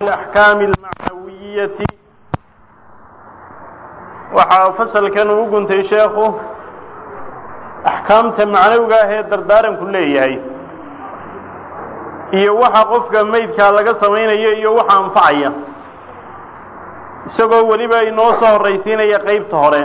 الأحكام المعنوية waxaa fasalkan uu guntay sheekhu axkaamta macnawiga ah ee dardaaranku leeyahay iyo waxa qofka maydkaa laga samaynayo iyo waxa anfacaya isagoo weliba inoo soo horraysiinaya qaybta hore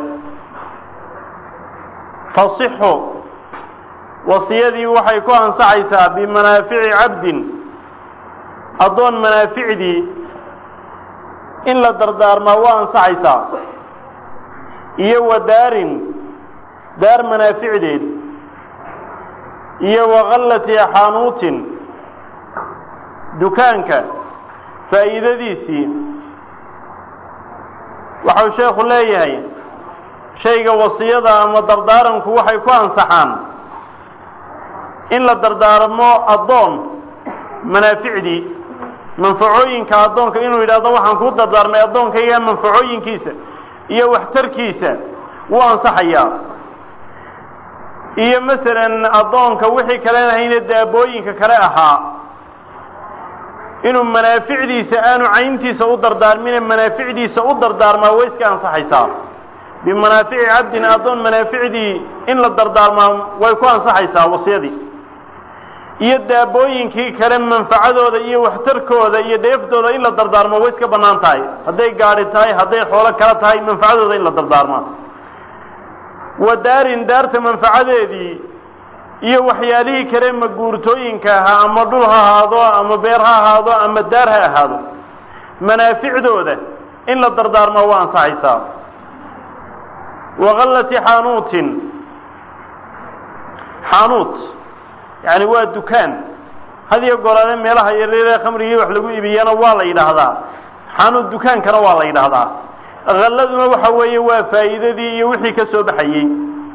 tasixu wasiyadii waxay ku ansaxaysaa bimanaafici cabdin addoon manaaficdii in la dardaarmaa waa ansaxaysaa iyo wa daarin daar manaaficdeed iyo wa khallati xaanuutin dukaanka faa'iidadiisii waxau sheekhu leeyahay shayga wasiyada ama dardaaranku waxay ku ansaxaan in la dardaarmo addoon manaaficdii manfacooyinka addoonka inuu yidhahdo waxaan kuu dardaarmay addoonkayga manfacooyinkiisa iyo waxtarkiisa wuu ansaxayaa iyo masalan addoonka wixii kalen ahayne daabooyinka kale ahaa inuu manaaficdiisa aanu cayntiisa u dardaarmine manaaficdiisa u dardaarmaa way iska ansaxaysaa bimanaafici cabdin addoon manaaficdii in la dardaarmaa way ku ansaxaysaa wasiyadii iyo daabooyinkii kale manfacadooda iyo waxtarkooda iyo dheeftooda in la dardaarmo way iska bannaan tahay hadday gaadhi tahay hadday xoolo kala tahay manfacadooda in la dardaarmaa wa daarin daarta manfacadeedii iyo waxyaalihii kale maguurtooyinka ahaa ama dhul ha ahaado ama beer ha ahaado ama daar ha ahaado manaaficdooda in la dardaarmaa waa ansaxaysaa wa khallati xaanuutin xaanuut yani waa dukaan hadiyo goraane meelaha yaryaree khamrigii wax lagu ibiyana waa la yidhaahdaa xanuud dukaankana waa la yidhaahdaa halladuna waxa weeye waa faa'iidadii iyo wixii ka soo baxayey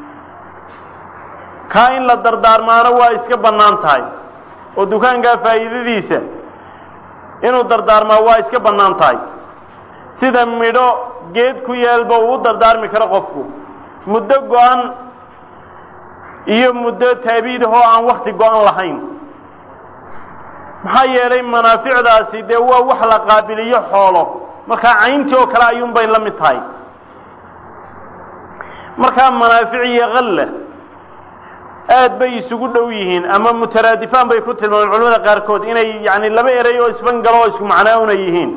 kaa in la dardaarmaana waa iska bannaan tahay oo dukaankaa faa'iidadiisa inuu dardaarmaa waa iska bannaan tahay sida midho geed ku yaalba uu u dardaarmi karo qofku muddo go-an iyo muddo taabiid ahoo aan wakti go-an lahayn maxaa yeelay manaaficdaasi dee waa wax la qaabiliyo xoolo markaa cayntii oo kale ayuunbay la mid tahay markaa manaafic iyo khalla aad bay isugu dhow yihiin ama mutaraadifaan bay ku tilmaameen culamada qaarkood inay yani laba erey oo isfangalo oo isku macnaawna yihiin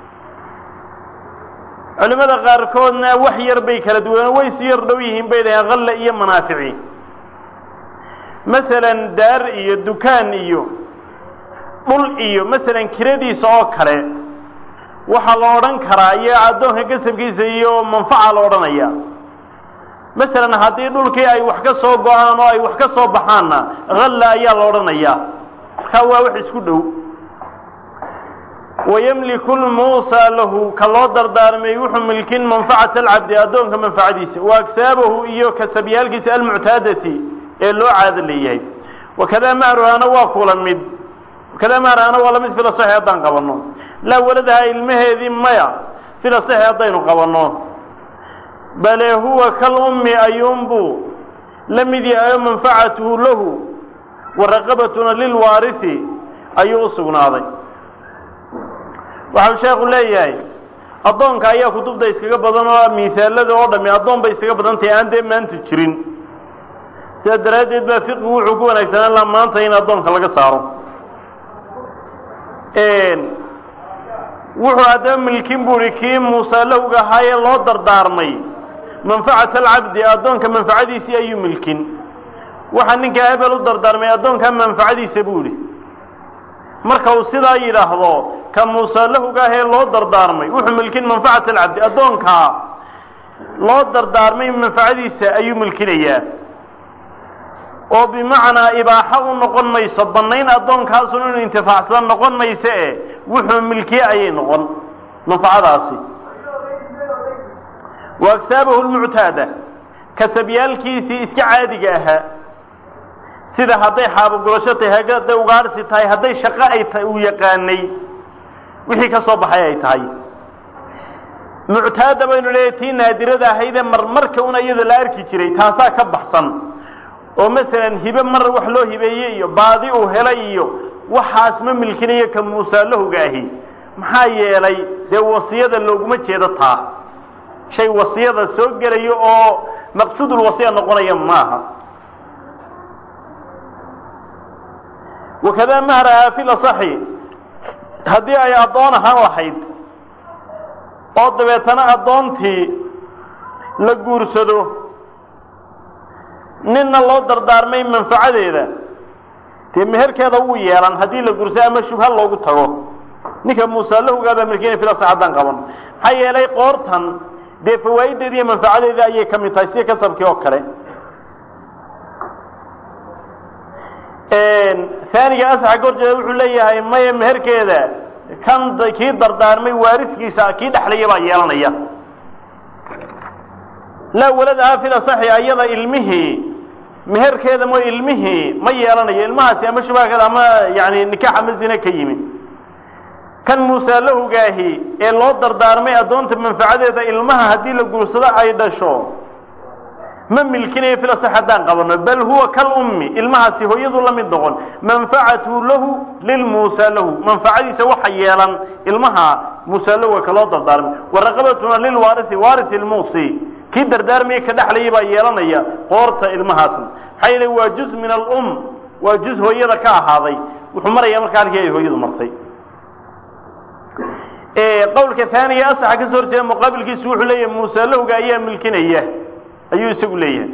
culimada qaarkoodna wax yar bay kala duwaneen way isu yar dhow yihiin bay dhaheen khalla iyo manaafici masalan daar iyo dukaan iyo dhul iyo masalan kiradiisa oo kale waxaa la odhan karaa iyo addoonka gasabkiisa iyo manfaca la odhanaya masalan haddii dhulkii ay wax ka soo go-aan oo ay wax ka soo baxaanna halla ayaa la odhanayaa markaa waa wax isku dhow wayamliku lmuusaa lahu ka loo dardaarmay wuxuu milkin manfacata alcabdi addoonka manfacadiisa wa agsaabahu iyo kasabyaalkiisa almuctaadati ee loo caado leeyahay wakadaa mahruhana waa kula mid wakadaa mahruhana waa lamid fila saxi haddaan qabanno laa waladaha ilmaheedii maya fila saxi haddaynu qabanno bale huwa kal ummi ayuunbuu la mid yahay oo manfacatuhu lahu wa raqabatuna lilwaarihi ayuu u sugnaaday waxau sheekhu leeyahay addoonka ayaa kutubta iskaga badan oo miisaalada oo dhami addoon bay iskaga badan tahay aan dee maanta jirin sidaa daraaddeed baa fiqigu wuxuu ku wanaagsanaan laha maanta in addoonka laga saaro wuxuu haddaba milkin buuhi kii muusaalahowga ahaayee loo dardaarmay manfacata alcabdi addoonka manfacadiisii ayuu milkin waxaa ninkaa hebel u dardaarmay addoonkaa manfacadiisa buu idhi marka uu sidaa yidhaahdo ka muusaalahowga ahee loo dardaarmay wuxuu milkin manfacata alcabdi addoonkaa loo dardaarmay manfacadiisa ayuu milkinayaa oo bimacnaa ibaaxo u noqon mayso bannayn addoonkaasun inuu intifaacsada noqon mayso e wuxuu milkiye ayay noqon manfacadaasi wa agsaabahu lmuctaada kasabyaalkiisii iska caadiga ahaa sida hadday xaabogurasho tahay hadday ugaarsi tahay hadday shaqo ay ta uu yaqaanay wixii ka soo baxay ay tahay muctaada baynu leeyahy tii naadirada ahaydee marmarka una iyada la arki jiray taasaa ka baxsan oo masalan hibe mar wax loo hibeeyey iyo baadi uu helay iyo waxaas ma milkinayo ka muusaalahowga ahi maxaa yeelay dee wasiyada looguma jeedo taa shay wasiyada soo gelayo oo maqsuudulwasiya noqonaya maaha wakadaa mahrahaa fi lasaxi haddii ay addoon ahaan lahayd oo dabeetana addoontii la guursado ninna loo dardaarmay manfacadeeda dee meherkeeda wuu yeelan haddii la guursado ama shubha loogu tago ninka muusaalahowgaabaa milkiina fil asax haddaan qaban maxaa yeelay qoortan dee fawaa'ideeda iyo manfacadeeda ayay ka mid tahay sida kasabkii oo kale aaniga asaxa ka horjeeda wuxuu leeyahay maya meherkeeda kan kii dardaarmay waaridkiisa kii dhexlaya baa yeelanaya laa waladahaa fil asaxi ayada ilmihii meherkeeda mo ilmihii ma yeelanayo ilmahaasi ama shubahkeeda ama yani nikaax ama zine ka yimi kan muusaalahugaahi ee loo dardaarmay addoonta manfacadeeda ilmaha haddii la guursado ay dhasho ma milkinayo fil asax haddaan qabano bal huwa kal ummi ilmahaasi hooyadu la mid noqon manfacatu lahu lilmuusaa lahu manfacadiisa waxa yeelan ilmaha muusaa lahu ka loo dardaarmay waraqabatuna lilwaarithi waarisi lmuusi kii dardaarmaya ka dhexlaya baa yeelanaya qoorta ilmahaasna maxaa yeele waa juz min alum waa juz hooyada ka ahaaday wuxuu maraya markaa halkii ay hooyadu martay qawlka haaniga asaxa kasoo horjeeda muqaabilkiisu wuxuu leeyahay muusaalahowga ayaa milkinaya ayuu isagu leeyahay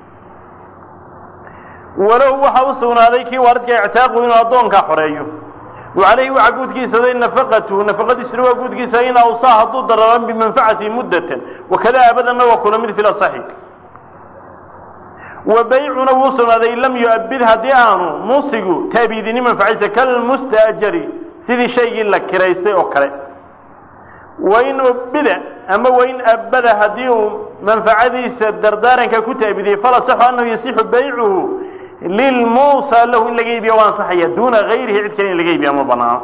walahu waxa u sugnaaday kii waaridka ictaaqu inuu addoonkaa xoreeyo wacalayhi waxaa guudkiisaday nafaqatu nafaqadiisuna waa guudkiisa in awsaa hadduu dararan bimanfacati muddatan wakada abadanna waa kula mid fil asaxi wa baycuna wuu sugnaaday in lam yu'abid haddii aanu muusigu taabidini manfacaysa kalmustaajari sidii shaygii la kiraystay oo kale wain ubida ama wain abada haddii uu manfacadiisa dardaaranka ku taabidiyey falasaxu annahu yasixu baycuhu lilmuusa lahu in laga iibiya waa ansaxaya duuna gayrihi cid kale in laga iibiya ma banaano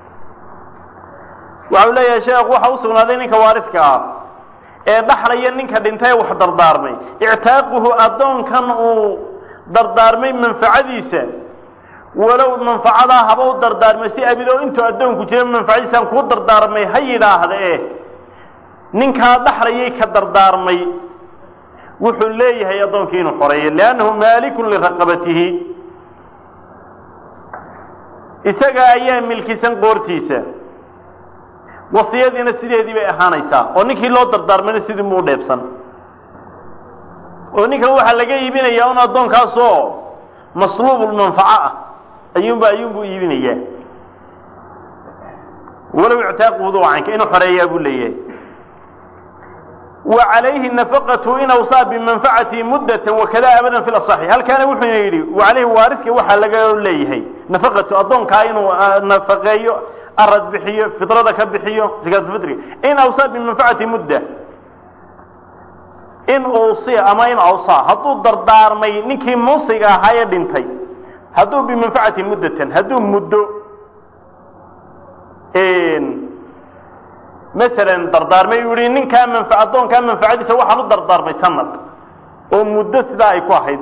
waxau leeyahay sheekh waxa u sugnaaday ninka waaridka ah ee dhaxlaya ninka dhintay wax dardaarmay ictaaquhu addoonkan uu dardaarmay manfacadiisa walow manfacadaa haba u dardaarmay si abido intuu addoonku jira manfacadiisaan kuu dardaarmay ha yidhaahda eh ninkaa dhaxlayay ka dardaarmay wuxuu leeyahay addoonkii inuu xoreeyo liannahu maalikun liraqabatihi isaga ayaa milkisan qoortiisa wasiyadiina sideedii bay ahaanaysaa oo ninkii loo dardaarmayna sidii muu dheebsan oo ninkan waxaa laga iibinayaa un addoonkaasoo masluubulmanfaco ah ayuunba ayuunbuu iibinayaa walow ictaaquhudu caynka inuu xoreeyaa buu leeyahay wa calayhi nafaqatu in awsaa bimanfacati muddatan wakada abadan fi lasaxi halkaana wuxuuna yidhi wa calayhi waariska waxaa laga leeyahay nafaqatu addoonkaa inuu nafaqeeyo arad bixiyo fidrada ka bixiyo zakaatulfitriga in awsaa bimanfacati mudda in uusiya ama in awsaa hadduu dardaarmay ninkii muusiga ahaa ee dhintay hadduu bimanfacati muddatan hadduu muddo masalan dardaarmay uu yihi ninkaa manfa addoonkaa manfacadiisa waxaan u dardaarmay sanad oo muddo sidaa ay ku ahayd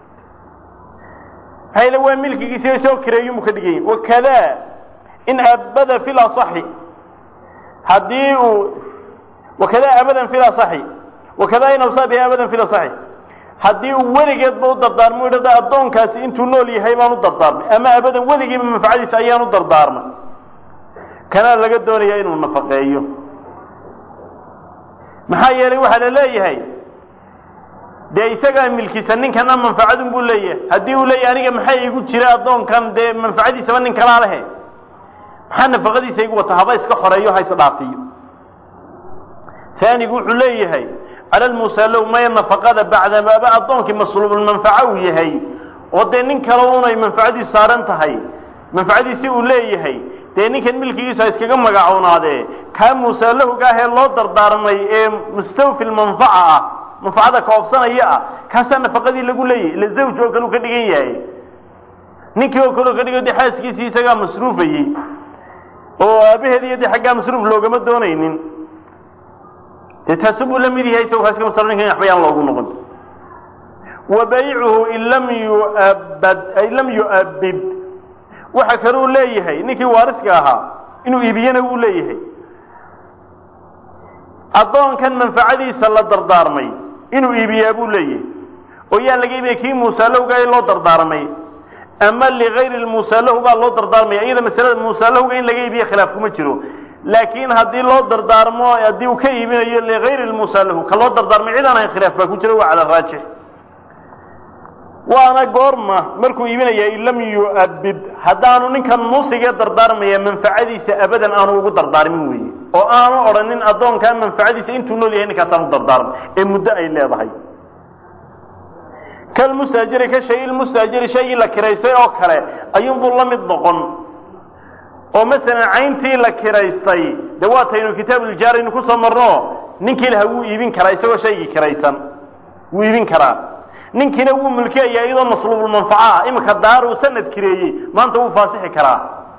hayla waa milkigiisa soo kireeyumu ka dhigan yahi wakada in abada fi lasaxi haddii uu wakada abadan fi lasaxi wakada in awsaa bihi abadan fi lasaxi haddii uu weligeedba u dardaarmo idhada addoonkaasi intuu nool yahay baan u dardaarmay ama abadan weligiiba manfacadiisa ayaan u dardaarmay kanaa laga doonaya inuu nafaqeeyo maxaa yeelay waxaa la leeyahay dee isagaa milkisa ninkana manfacadun buu leeyahay haddii uu leeyahay aniga maxaa igu jira addoonkan dee manfacadiisaba nin kalaa lehe maxaa nafaqadiisa igu wata haba iska xoreeyo ha isdhaafiyo aanigu wuxuu leeyahay cala lmusalow maya nafaqada bacdamaaba addoonkii masluubulmanfaca uu yahay oo dee nin kale unay manfacadiisu saaran tahay manfacadiisi uu leeyahay dee ninkan milkigiisu ha iskaga magacoonaadee kaa muusaalahowga ah ee loo dardaarmay ee mustawfi lmanfaca ah manfacada kaofsanaya ah kaasaa nafaqadii lagu leeyahay ila zawj oo kale u ka dhigan yahay ninkii oo kale u ka dhigan de xaaskiisii isagaa masruufayey oo aabaheed iyo de xaggaa masruuf loogama doonaynin dee taasu buu la mid yahay isago kaaska masro ninkan waxba yaan loogu noqon wa baycuhu in lam yuabad ay lam yu'abid waxa kaluu leeyahay ninkii waariska ahaa inuu iibiyana wuu leeyahay addoonkan manfacadiisa la dardaarmay inuu iibiyaa buu leeyahay oo yaa laga iibiyay kii muusalahowga ee loo dardaarmay ama ligayri lmuusalahu baa loo dardaarmaya iyada masalada muusalahowga in laga iibiye khilaaf kuma jiro laakiin haddii loo dardaarmo haddii uu ka iibinayo ligayri lmuusalahu ka loo dardaarmay cid aan ahayn khilaaf baa ku jira waa cala raajix waana goorma markuu iibinaya in lam yu'abid haddaanu ninkan muusigee dardaarmaya manfacadiisa abadan aanu ugu dardaarmin weeye oo aanu odhanin addoonkaa manfacadiisa intuu nool yahay ninkaasaan u dardaarmay ee muddo ay leedahay kalmustaajiri ka shay ilmustaajiri shaygii la kiraystay oo kale ayuunbuu la mid noqon oo masalan cayntii la kiraystay dee waataynu kitaabuuljaaraynu kusoo marno ninkii laha wuu iibin karaa isagoo shaygii kiraysan wuu iibin karaa ninkiina wuu mulkiyayaa iyadoo masluubulmanfaco ah iminka daaruu sanad kireeyey maanta wuu faasixi karaa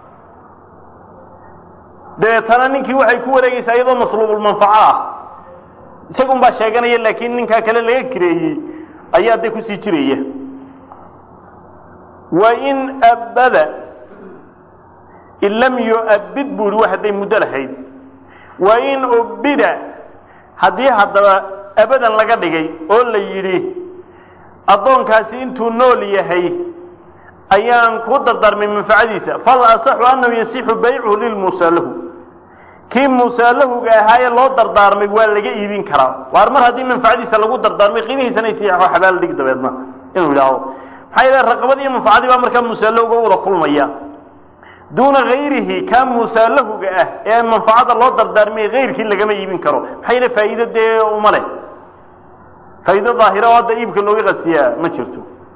dabeetana ninkii waxay ku wareegaysaa iyadoo masluubulmanfaco ah isagun baa sheeganaya laakiin ninkaa kale laga kireeyey ayaa de kusii jiraya wain abada in lam yu'abid buu ihi wa hadday muddo lahayd wain ubida haddii haddaba abadan laga dhigay oo la yidhi addoonkaasi intuu nool yahay ayaan ku dardaarmay manfacadiisa fal asaxu annahu yasixu baycuhu lilmuusalahu kii muusalahuga ahaa ee loo dardaarmay waa laga iibin karaa waar mar haddii manfacadiisa lagu dardaarmay qiimihiisana isiixo xabaal dhig dabeedna inuu yidhaahdo maxaa yeele raqabadii manfacadii baa markaa muusalahuga u wada kulmaya duuna hayrihi kaa muusalahuga ah ee manfacada loo dardaarmay hayrkii lagama iibin karo maxaa yeele faa'iido dee uma leh faa'iido daahira oo hadda iibka looga qasiyaa ma jirto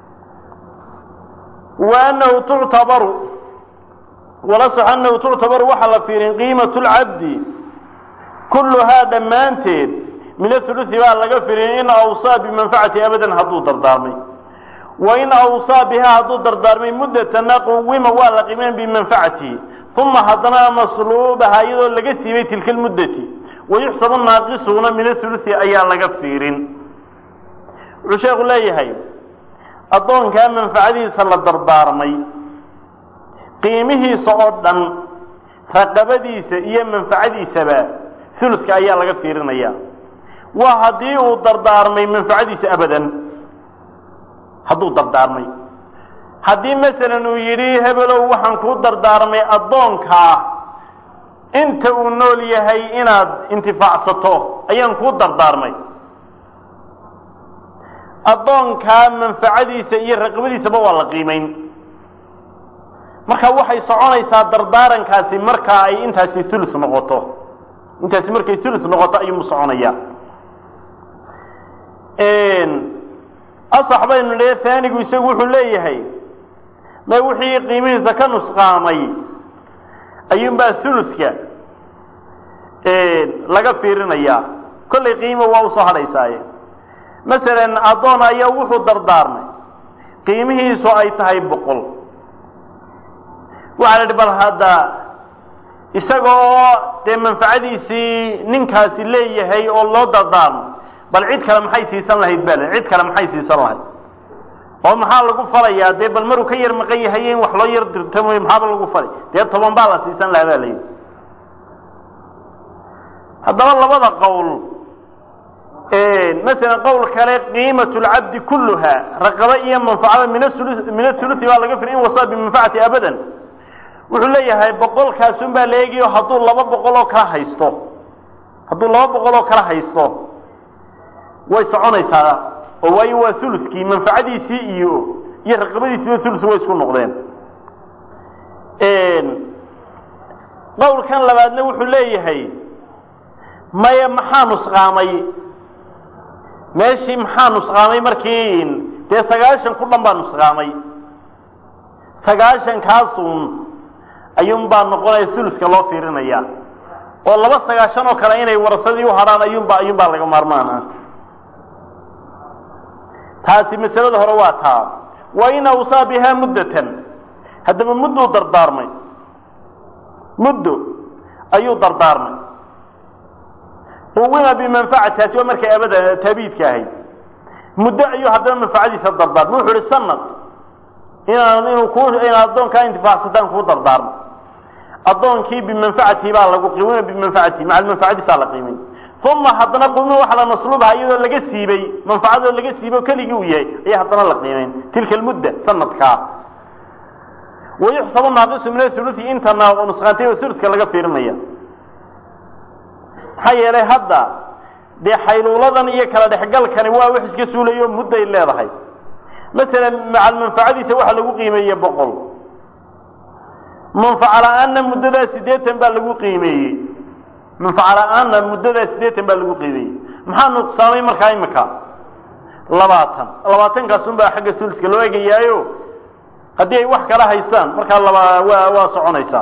wa annahu tuctabaru walasax annahu tuctabaru waxaa la fiirin qiimatu lcabdi kulluhaa dhammaanteed min athuluthi baa laga firin in awsaa bimanfacati abadan hadduu dardaarmay wa in awsaa bihaa hadduu dardaarmay muddatana quwima waa la qiimeyn bimanfacatihi uma haddana masluubaha iyadoo laga siibay tilka lmuddati wayuxsabu naaqisuuna min athuluthi ayaa laga fiirin wuxuu sheekhu leeyahay addoonkaa manfacadiisa la dardaarmay qiimihiisa oo dhan raqabadiisa iyo manfacadiisaba uluska ayaa laga fiirinaya waa haddii uu dardaarmay manfacadiisa abadan hadduu dardaarmay haddii masalan uu yidhi hebelow waxaan kuu dardaarmay addoonkaa inta uu nool yahay inaad intifaacsato ayaan kuu dardaarmay addoonkaa manfacadiisa iyo raqabadiisaba waa la qiimayn marka waxay soconaysaa dardaarankaasi markaa ay intaasi ulu noqoto intaasi markay ulu noqoto ayuumu soconaya asax baynu le aanigu isagu wuxuu leeyahay ma wixii qiimihiisa ka nusqaamay ayuunbaa uluka laga fiirinayaa kollay qiimo waa usoo hadhaysaaye masalan addoon ayaa wuxuu dardaarmay qiimihiisu ay tahay boqol waxaa la idhi bal hadda isagoo dee manfacadiisii ninkaasi leeyahay oo loo dardaarmo bal cid kale maxay siisan lahayd baa la cid kale maxay siisan lahayd oo maxaa lagu falayaa dee bal maruu ka yar maqan yahay in wax loo yar dirtamo maxaaba lagu falay dee toban baa la siisan lahaa baa layidhi haddaba labada qowl masalan qowl kale qiimatu lcabdi kulluha raqaba iyo manfacada min aulu min athuluthi baa laga firi in wasaa bimanfacati abadan wuxuu leeyahay boqolkaasun baa la eegayo hadduu laba boqol oo kala haysto hadduu laba boqol oo kala haysto way soconaysaa oo waayo waa ulukii manfacadiisii iyo iyo raqabadiisiiba ulus way isku noqdeen qowlkan labaadna wuxuu leeyahay maya maxaa nusqaamay meeshii maxaa nusqaamay markii dee sagaashan ku dhan baa nusqaamay sagaashan kaasun ayuunbaa noqonaya uluska loo fiirinaya oo laba sagaashan oo kale inay warasadii u hadhaan ayuunbaa ayuunbaa laga maarmaan ah taasi masalada hore waa taa wa in awsaa bihaa muddatan haddaba mudduu dardaarmay muddo ayuu dardaarmay quwima bimanfacati taasi waa markay abada taabiidka ahayd muddo ayuu haddana manfacadiisa dardaarmay wuxuu ihi sanad inaan inuu ku inaad addoonkaa intifaacsataan kuu dardaarmo addoonkii bimanfacatihi baa lagu qiimina bimanfacatihi maca manfacadiisaa la qiimin uma haddana qumina waxa la masluubaha iyadoo laga siibay manfacadoo laga siibo keligii uu yahay ayaa haddana la qiimayn tilka almudda sanadkaa wayuxsabu naaqisu min athuluthi inta nusqaantay oo thuluthka laga fiirinaya maxaa yeelay hadda dee xayluuladan iyo kala dhexgalkani waa wax iska suulayo mudday leedahay masalan macal manfacadiisa waxa lagu qiimeeye boqol manfaco la-aanna muddadaa siddeetan baa lagu qiimeeyey manfaco la-aanna muddadaa siddeetan baa lagu qiimeeyey maxaa nuqsaamay markaa imika labaatan labaatankaas unbaa xagga suliska loo egayaayo haddii ay wax kala haystaan markaa laba waa waa soconaysaa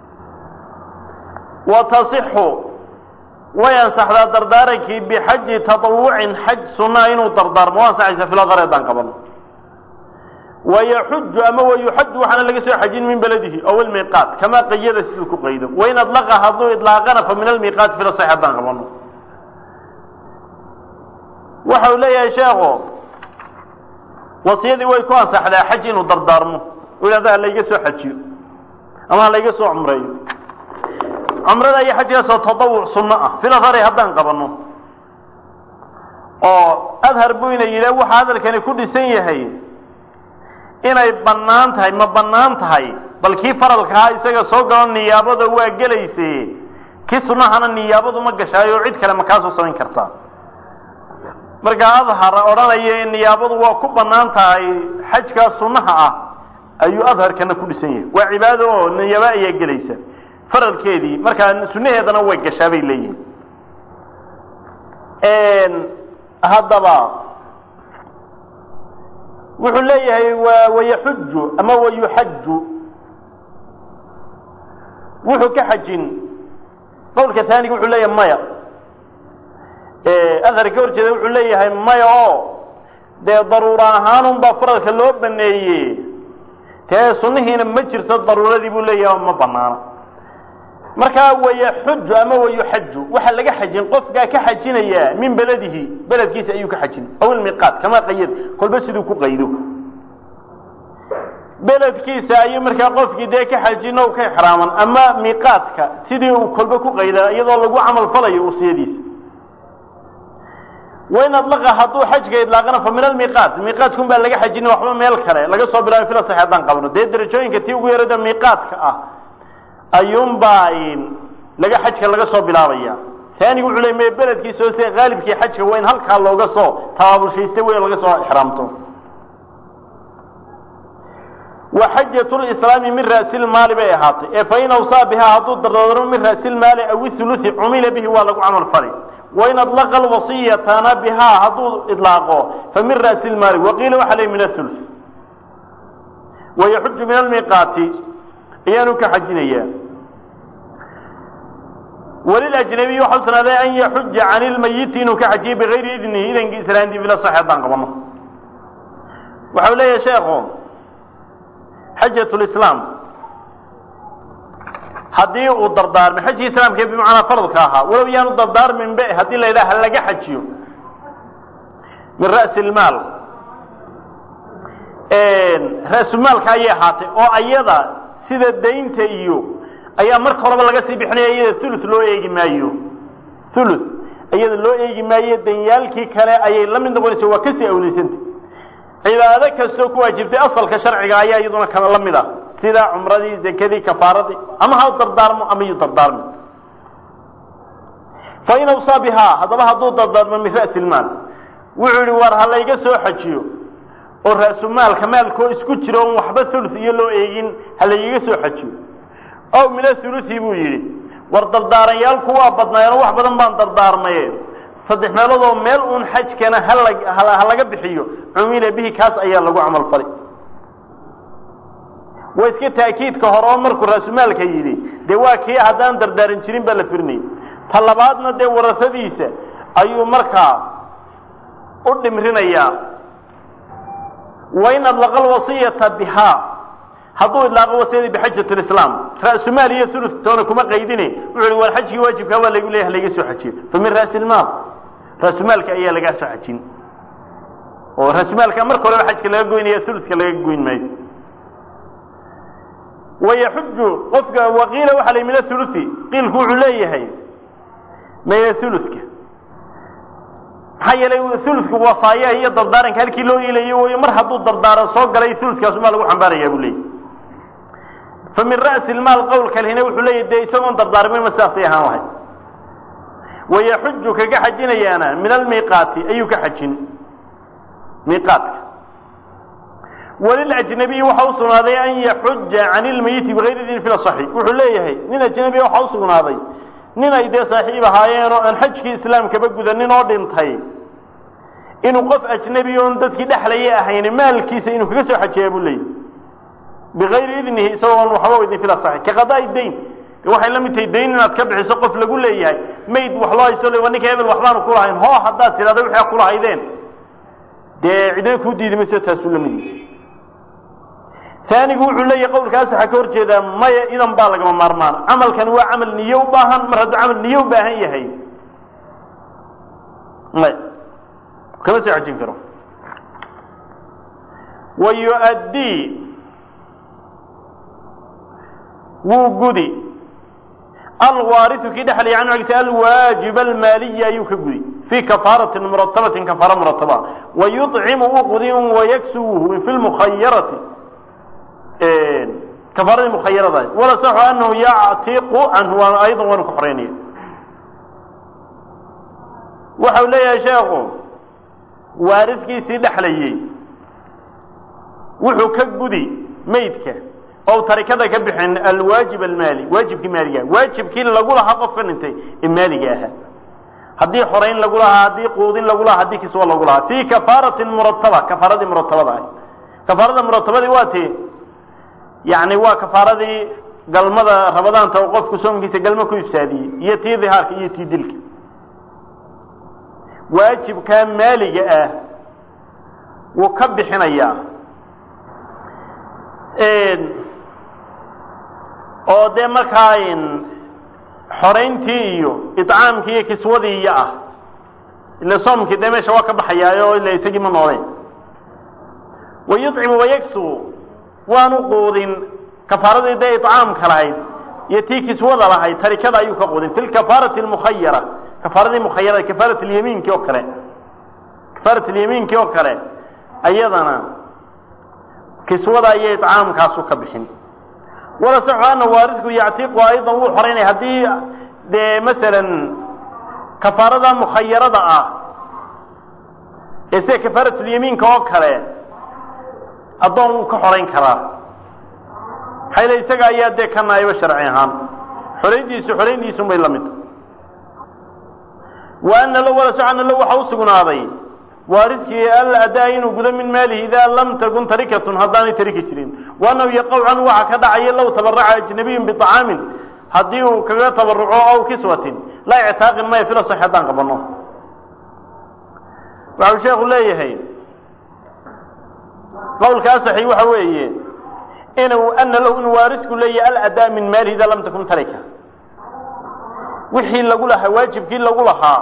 wa tasixu way ansaxdaa dardaarankii bixaji taطawucin xaj sunaa inuu dardaarmo waa ansaxaysa filadar haddaan qabano wayaxuju ama wayuxaju waxaana laga soo xajin min beladihi ow almiiqaat kamaa qayada siduu ku qaydo wain adlaqa hadduu idlaaqana fa min almiiqaati filasax haddaan qabano waxa uu leeyahay sheekho wasiyadii way ku ansaxdaa xaj inuu dardaarmo u yidhahda halayga soo xajiyo ama halayga soo cumreeyo cumrada iyo xajkaasoo tadawuc sunno ah filadari haddaan qabano oo adhar buu ina yidhah waxa hadalkani ku dhisan yahay inay bannaan tahay ma bannaan tahay bal kii faralkahaa isaga soo galo niyaabada waa gelayse kii sunnahana niyaabadu ma gashaayo cid kale ma kaasoo samayn kartaa markaa adhar odhanaya in niyaabadu waa ku bannaan tahay xajkaa sunnaha ah ayuu adharkana ku dhisan yahay waa cibaado oo niyaabo ayaa gelaysa faralkeedii markaa sunnaheedana way gashaa bay leeyihin haddaba wuxuu leeyahay wa wayaxuju ama wayuxaju wuxuu ka xajin qowlka taaniga wuxuu leeyahay maya adhar ka hor jeeda wuxuu leeyahay maya oo dee daruura ahaanun baa faralka loo baneeye tee sunnihiina ma jirto daruuradii buu leeyahay ma banaana markaa wayaxuju ama wayuxaju waxaa laga xajin qofkaa ka xajinaya min beladihi beledkiisa ayuu ka xajin aw ilmiiqaat kamaa qayad kolba siduu ku qaydo beledkiisa ayuu markaa qofkii dee ka xajin o ka ixraaman ama miiqaadka sidii uu kolba ku qayda iyadoo lagu camal falayo usiyadiisa wain adlaqa hadduu xajka idlaaqana fa min almiiqaat miiqaadkun baa laga xajin waxba meel kale laga soo bilaabay fila sax haddaan qabno dee derajooyinka tii ugu yarada miiqaadka ah ayuunbaa laga xajka laga soo bilaabaya taanigu wuxuu ley me beledkiisa oo sida haalibkii xajka waa in halkaa looga soo tabaabulshaysta wey laga soo ixraamto wa xajat lislaami min ra'silmaali bay ahaatay ee fain awsaa bihaa hadduu dardaarmo min ra'silmaali aw ihuluthi cumila bihi waa lagu camal fali wain adlaqa alwasiyatana bihaa hadduu idlaaqo fa min ra'silmaali waqiila waxa ley min athuluth wayaxuju min almiiqaati ayaanu ka xajinayaa walilajnabiy waxaa usugnaaday an yaxuja can ilmayiti inuu ka xajiyo bigayri idnihi idankii islaantii bila sax haddaan qabano waxau leeyahay sheekhu xajat lislaam haddii uu dardaarmay xajkii islaamka bimacnaa faradka ahaa walow yaanu dardaarmin be haddii la yidhaha ha laga xajiyo min ra'si lmaal ra-sumaalka ayay ahaatay oo ayada sida daynta iyo ayaa marka horeba laga sii bixinaya iyada thuluth loo eegi maayo thuluth iyada loo eegi maayo danyaalkii kale ayay la mid noqonaysa waa kasii awlaysanta cibaado kastoo ku waajibtay asalka sharciga ayaa iyaduna kala la mid ah sida cumradii zakadii kafaaradii ama ha dardaarmo ama yu dardaarmi fain awsaa bihaa haddaba hadduu dardaarmo min ra'si lmaal wuxuu yihi war ha layga soo xajiyo oo ra-sumaalka maalkoo isku jiro on waxba thuluth iyo loo eegin ha laygaga soo xajiyo ow min athuluthi buu yidhi war dardaaranyaalku waa badnaayeenoo wax badan baan dardaarmaye saddex meeloodoo meel uun xajkana hala ha laga bixiyo cumila bihi kaas ayaa lagu camal falay waa iska taakiidka hore oo markuu ra-sumaalka yidhi dee waa kii haddaan dardaaran jirin baa la firinayay ta labaadna dee warasadiisa ayuu markaa u dhimrinayaa wain adlaqa alwasiyata bihaa hadduu idlaaqo wasiyadii bixajat lislaam ra-sumaal iyo ulu toona kuma qaydine wuxu hi war xajkii waajibkaa waa lagu leeyahay laga soo xajiyo fa min ra'si lmaal ra-sumaalka ayaa lagaa soo xajin oo ra-sumaalka marka horeba xajka laga goynaya uludka laga goyn maayo wayaxuju qofka waqiila waxa la min athuluthi qiilku wuxuu leeyahay maya thuluthka maxaa yeelay thuluthku wasaayaha iyo dardaaranka halkii loo iilayo way mar hadduu dardaaran soo galay thuluthkaasumaa lagu xambaarayaa buu leeyahy fa min ra'si lmaal qowlka lehina wuxuu leeyahy dee isagoon dardaarmin ma sidaasay ahaan lahay wayaxuju kaga xajinayaana min almiiqaati ayuu ka xajin miiqaatka walilajnabiyi waxa u sugnaaday an yaxuja can ilmayiti bigayri idin fi lasaxi wuxuu leeyahay nin ajnabiya waxa u sugnaaday nin ay dee saaxiib ahaayeen oo aan xajkii islaamkaba gudanin oo dhintay inuu qof ajnebi oon dadkii dhexlayay ahayn maalkiisa inuu kaga soo xajeeyaa buu leeyahy bigayri idnihi isagoon waxba idin fil asaxi ka qadaa dayn waxay la mid tahay dayn inaad ka bixiso qof lagu leeyahay mayd wax loo haysto le ninka hebel waxbaanu kulahayn hoo haddaad tidhahda wixii a kulahaydeen dee cidna kuu diidi mayso taasuu la mid yahay aanigu wuxuu leeyahay qowlkaas waxaa ka hor jeedaa maya idan baa lagama maarmaan camalkan waa camal niye u baahan mar hadduu camal niye u baahan yahay maya kama soo xajin karo wa yu'addii wuu gudi alwaariu kii dhexlaya canhu agisa alwaajiba almaaliya ayuu ka gudi fii kafaaratin muratabatin kafaara murataba wa yuطcimu uu qudi wayaksuwuhu fi lmukhayarati kafaaradii mukhayarada wala saxu anahu yactiqu canhu waan aydan waanu ka xoreynaya waxau leeyahay sheekhu waaridkiisii dhexlayey wuxuu ka gudi maydka ou tarikada ka bixin alwaajib almaali waajibkii maaliga waajibkii lagu lahaa qofka dhintay ee maaliga ahaa haddii xorayn lagu lahaa haddii quudin lagu lahaa haddii kiswa lagu lahaa fii kafaaratin murataba kafaaradii muratabada ah kafaarada muratabadii waa ti yani waa kafaaradii galmada ramadaanta oo qofku soomkiisa galmo ku ifsaadiyey iyo tii dihaarka iyo tii dilka waajibkaa maaliga ah wuu ka bixinayaa oo dee markaa xorayntii iyo icaamkii iyo kiswadii iyo ah ila soomkii dee meesha waa ka baxayaayo ila isagii ma nooleen wayucimu wayagsu waanu quudin kafaaradii dee icaamka lahayd iyo tii kiswada lahayd tarikada ayuu ka quudin fi lkafaarati lmukhayara kafaaradii mukhayarada kafaarat lyamiinki oo kale kafaarat lyamiinki oo kale ayadana kiswada iyo icaamkaasu ka bixin wala saxu ana waarisku yactiqu aydan wuu xoraynaya haddii dee masalan kafaarada mukhayarada ah ee sida kafaaratulyamiinka oo kale addoon wuu ka xorayn karaa maxaa yile isaga ayaa dee ka naayba sharci ahaan xorayntiisu xorayntiisun bay la mid wa ana lo wala saxu ana lo waxa u sugnaaday waaridkii alla adaa inuu gudo min maalihi idaa lam takun tarikatun haddaanay tariki jirin waanahu yaqaw canhu waxa ka dhacaya low tabaraca ajnabiyun biطacaamin haddii uu kaga tabaruco aw kiswatin laa ictaaqin maya fila sax haddaan qabano waxau sheekhu leeyahay qowlkaa saxi waxa weeye inuu ana lahu inuu waarisku leeyahay aladaa min maalihi idaa lam takun tarika wixii lagu lahaa waajibkii lagu lahaa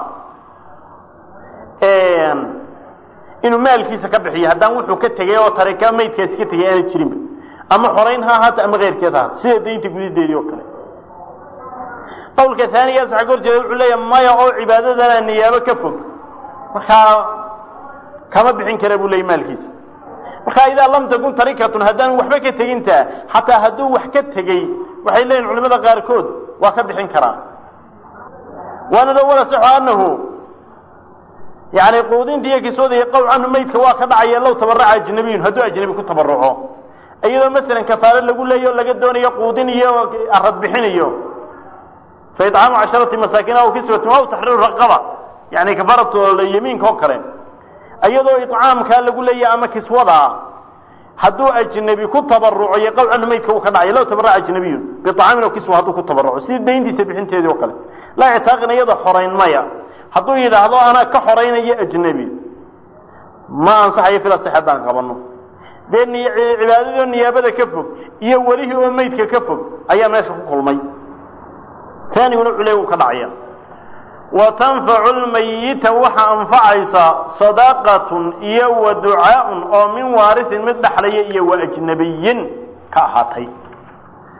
inuu maalkiisa ka bixiyo haddaan wuxuu ka tegay oo tarika maydkaasi ka tegay aana jirinba ama xorayn ha ahaata ama keyrkeed ha ahaata sida daynta gudideedii oo kale qowlka aanigaas waxa ka hor jeeda wuxuu leeyahay maya oo cibaadadana niyaabo ka fog markaa kama bixin kara buu leeyay maalkiisa markaa idaa lam takun tarikatun haddaan waxba ka teginta xataa hadduu wax ka tegey waxay leeyihin culimada qaarkood waa ka bixin karaa waana lo wala saxo anahu yani quudinta iyo kiswada iyo qowl canhu maydka waa ka dhacaya low tabaraca ajnabiyun hadduu ajnabi ku tabaruco iyadoo masalan kafaaro lagu leeyo laga doonayo quudin iyo arad bixinayo fa icaamu casharati masaakiin aw kiswatin aw taxriiru raqaba yani kafaaratu yamiinka oo kale iyadoo icaamkaa lagu leeyahy ama kiswadaa hadduu ajnabi ku tabaruco iyo qowl canhu maydka uu ka dhacaya low tabaraca ajnabiyun biacaamin aw kiswa hadduu ku tabaruco sidii dayntiisa bixinteedii oo kale laa ictaaqin iyada xorayn maya hadduu yidhaahdo anaa ka xoraynayo ajnebi ma ansaxayo fila six haddaan qabano dee cibaadadoo niyaabada ka fog iyo welihii oo maydka ka fog ayaa meesha ku kulmay taaniguna culey uu ka dhacaya wa tanfacu lmayita waxa anfacaysa sadaqatun iyo wa ducaaun oo min waarisin mid dhexlaya iyo wa ajnabiyin ka ahaatay